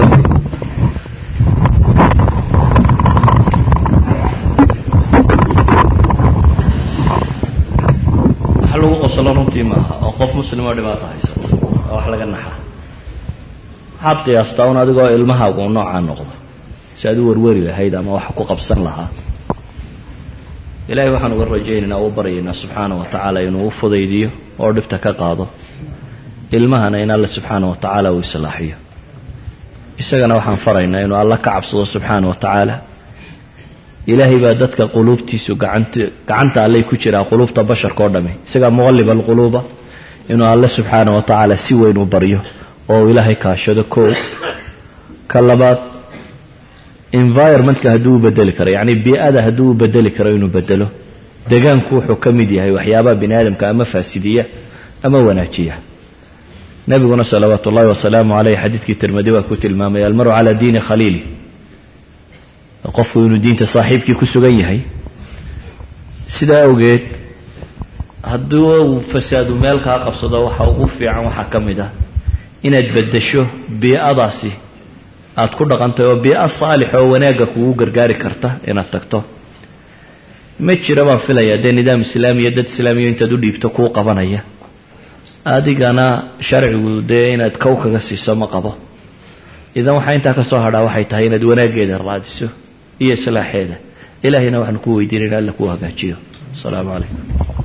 wax lagu qoslo runtii maaha oo qof muslim oo dhibaata haysato oo wax laga naxa waxaad qiyaastaa un adigoo ilmahaagu u noocaa noqdo si aad u warwari lahayd ama wax ku qabsan lahaa ilaahay waxaan uga rajaynaynaa u baryaynaa subxaana wa tacaala inuu u fudaydiyo oo dhibta ka qaado ilmahana in alle subxaana wa tacaala uu islaaxiyo isagana waxaan faraynaa inuu alla ka cabsado subxaana wa tacaala ilaahay baa dadka quluubtiisu gacant gacanta allay ku jiraa quluubta basharka oo dhami isagaa muqallib alquluuba inuu alle subxaana wa tacaala si weyn u baryo oo uu ilaahay kaashado koo ka labaad environmentka hadduu u bedeli karo yacni bii-ada hadduu u bedeli karo inuu bedelo degaanku wuxuu ka mid yahay waxyaabaha bini aadamka ama faasidiya ama wanaajiya nebiguna salawaatu ullahi wasalaamu caleyh xadiidkii tirmadi waa ku tilmaamay almaru calaa diini khaliili qofku inuu diinta saaxiibkii ku sugan yahay sidaa awgeed haddii uu fasaadu meel kaa qabsado waxa ugu fiican waxaa ka mid ah inaad beddesho bii-adaasi aada ku dhaqantay oo bii-a saalix oo wanaagga kugu gargaari karta inaad tagto ma jira baan filayaa dee nidaam islaamiya dad islaamiya intaad u dhiibto kuu qabanaya adigana sharcigu dee inaad kow kaga siiso ma qabo idan waxaa intaa ka soo hadhaa waxay tahay inaad wanaaggeeda raadiso iyo islaaxeeda ilaahayna waxaanu ku weydiinayna alla kuu hagaajiyo asalaamu calaykum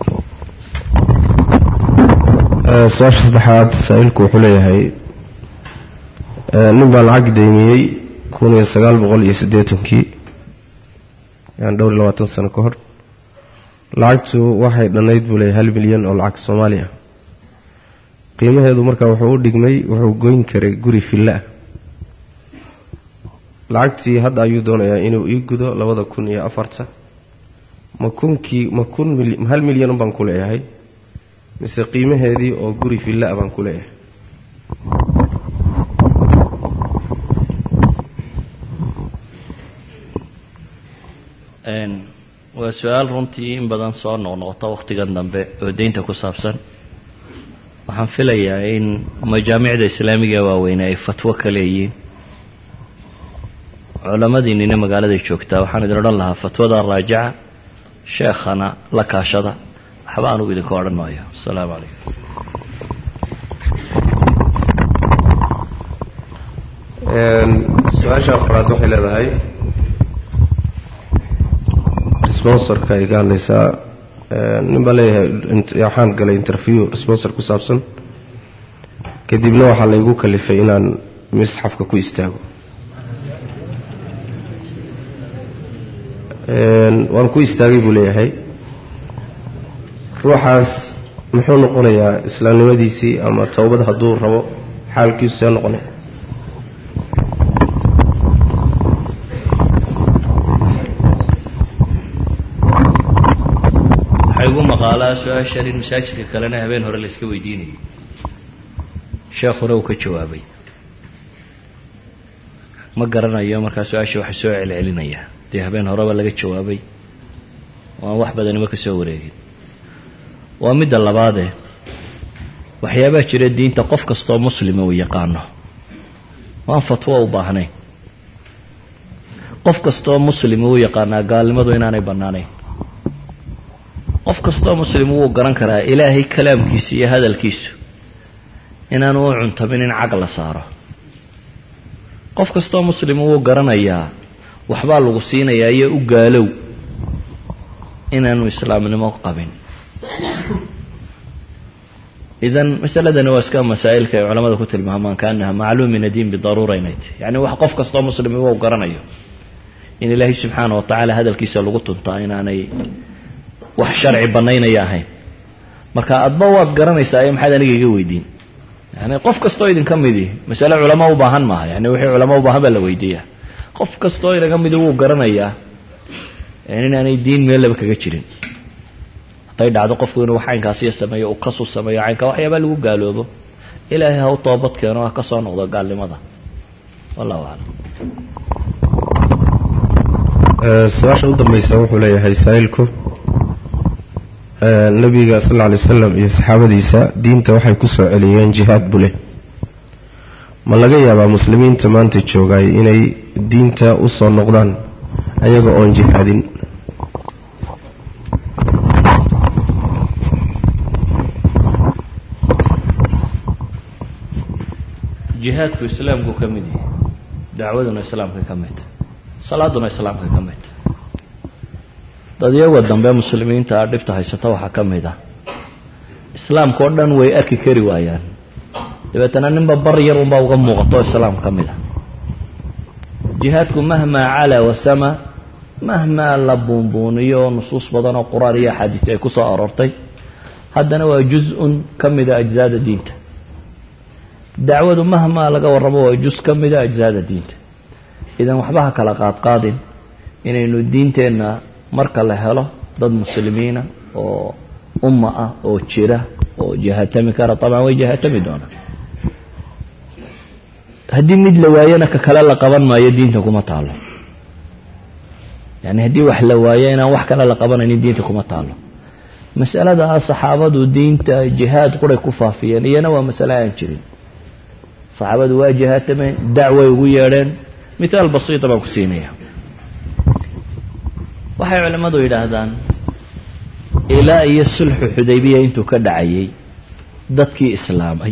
su-aasha saddexaad saa-iilku wuxuu leeyahay nin baa lacag daymiyey kun iyo sagaal boqol iyo siddeetankii yani dhowr iyo labaatan sano ka hor lacagtu waxay dhannayd buu leeyahay hal milyan oo lacag soomaali ah qiimaheedu markaa wuxuu u dhigmay wuxuu goyn karay guri villa ah lacagtii hadda ayuu doonayaa inuu ii gudo labada kun iyo afarta ma kunkii ma kun mil hal milyan baan ku leeyahay mise qiimaheedii oo guri villa ah baan ku leeyahay waa su-aal runtii in badan soo noqnoqota wakhtigan dambe oo deynta ku saabsan waxaan filayaa in majaamicda islaamiga waaweyne ay fatwo ka leeyihiin culamadiinina magaaladay joogtaa waxaan idin odhan lahaa fatwada raajica sheekhana la kaashada waxba anugu idinka odhan maayo asalaamu calaykum su-aasha afraad waxay leedahay responsorka ay ka hadlaysaa nin baa leeyahay waxaan galay interview responsor ku saabsan kadibna waxaa laygu kalifay inaan misxafka ku istaago waan ku istaagay buu leeyahay ruuxaas muxuu noqonayaa islaamnimadiisii ama towbad hadduu rabo xaalkiisu see noqonaya waxay ugu maqaalaa su-aashan in masaajidka kalena habeen hore la iska weydiinayay sheekhuna uu ka jawaabay ma garanayo markaa su-aasha waxa soo celcelinaya dee habeen horeba laga jawaabay oo aan wax badanima ka soo wareegin waa midda labaadee waxyaabaa jira diinta qof kastaoo muslima uu yaqaano waan fatwo u baahnayn qof kastaoo muslima uu yaqaanaa gaalnimadu inaanay bannaanayn qof kastaoo muslim wuu garan karaa ilaahay kalaamkiisa iyo hadalkiisu inaanu u cuntamin in cag la saaro qof kastoo muslim wuu garanayaa waxbaa lagu siinayaa iyo u gaalow inaanu islaamnimo qabin idan masaladani waa iska masaa'ilka ay culamada ku tilmaamaan kaanaha macluum min adiin bidaruura inay tahy yani wax qof kastoo muslim u garanayo in ilaahay subxaana wa tacaala hadalkiisa lagu tuntaa inaanay wax sharci banaynaya ahayn marka adba waad garanaysaa iyo maxaad aniga iga weydiin yani qof kastoo idinka midi masale culamo u baahan maaha yani wixii culamo u baahan baa la weydiiyaa qof kastoo inaga midi wuu garanayaa inaanay diin meellaba kaga jirin hadday dhacdo qofku inuu caynkaasiyo sameeyo uu kasu sameeyo caynkaa waxyaabaa lagu gaaloobo ilaahay ha u toobad keeno ha ka soo noqdo gaalnimada wallahu aclam su-aasha u dambaysa wuxuu leeyahay saa'ilku nabiga sal lla alay wasalam iyo saxaabadiisa diinta waxay ku soo celiyeen jihaad buu leh ma laga yaabaa muslimiinta maanta joogaay inay diinta u soo noqdaan ayaga oon jihaadin jihaadku islaamku ka mid yahay dacwaduna islaamka ka mid salaaduna islaamka ka mid dad iyago dambe muslimiinta a dhibta haysata waxaa ka mid ah islaamka oo dhan way arki kari waayaan dabeetana ninba bar yar unbaa uga muuqato islaam ka mid ah jihaadku mahmaa calaa wasama mahmaa la buunbuuniyo oo nusuus badan oo qur-aan iyo axaadiis ay ku soo aroortay haddana waa juz-un ka mida ajzaada diinta dacwadu mahmaa laga warramo waa juz ka mida ajzaada diinta idan waxba ha kala qaadqaadin inaynu diinteenna marka la helo dad muslimiina oo umma ah oo jira oo jahatami kara taban way jahatami doonaan haddii mid la waayana ka kale la qaban maayo diinta kuma taalo yani haddii wax la waayo inaan wax kale la qabanaynin diinta kuma taalo masalada ah saxaabadu diinta jihaad quray ku faafiyeen iyana waa masale aan jirin saxaabadu waa jihaatameen dacway ugu yeedheen mithaal basiita baan ku siinaya waxay culimmadu yidhaahdaan ilaa iyo sulxu xudaybiya intuu ka dhacayay dadkii islaamay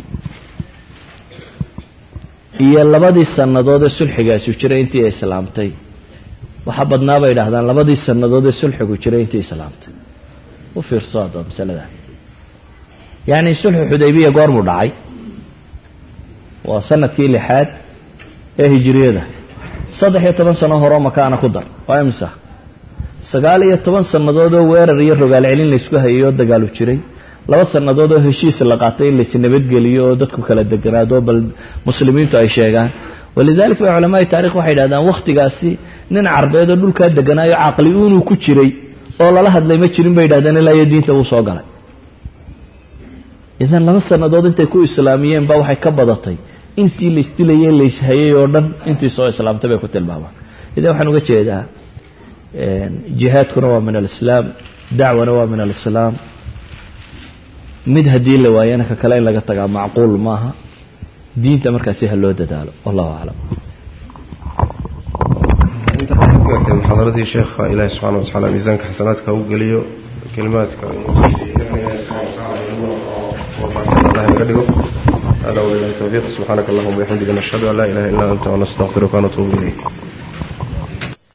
iyo labadii sannadood ee sulxigaasi jiray intii ay islaamtay waxaa badnaa bay idhahdaan labadii sannadood ee sulxigu jiray intii islaamtay u fiirso hadda masalada yacni sulxu xudaybiya goormuu dhacay waa sanadkii lixaad ee hijiriyada saddex iyo toban sano horeo makaana ku dar waa imisa sagaal iyo toban sannadood oo weerar iyo rogaal celin laysku hayay oo dagaalu jiray laba sannadood oo heshiis la qaatay in lays nabadgeliyo oo dadku kala deganaado bal muslimiintu ay sheegaan walidalik ba culamaai taarikh waxay yidhahdaan wakhtigaasi nin carbeed oo dhulkaa deganaayo caqli uunuu ku jiray oo lala hadlay ma jirin bay yidhahdeen ilaa iyo diinta wuu soo galay idan laba sannadood intay ku islaamiyeen ba waxay ka badatay intii laysdilayay layshayay oo dhan intii soo islaamtay bay ku tilmaamaan idan waxaan uga jeedaa jihaadkuna waa min alislaam dacwana waa min alislaam mid haddii la waayana ka kale in laga tagaa macquul maaha diinta markaasi ha loo dadaalo wallahu aclam muxaadaradii sheekha ilaahi subxana watacaala miisaanka xasanaadka u geliyo kelimaadka naga dhigo هذا وبالله التوفيق سبحانك اللهم وبحمدك نشهد أن لا إله إلا أنت ونستغفرك ونتوب إليك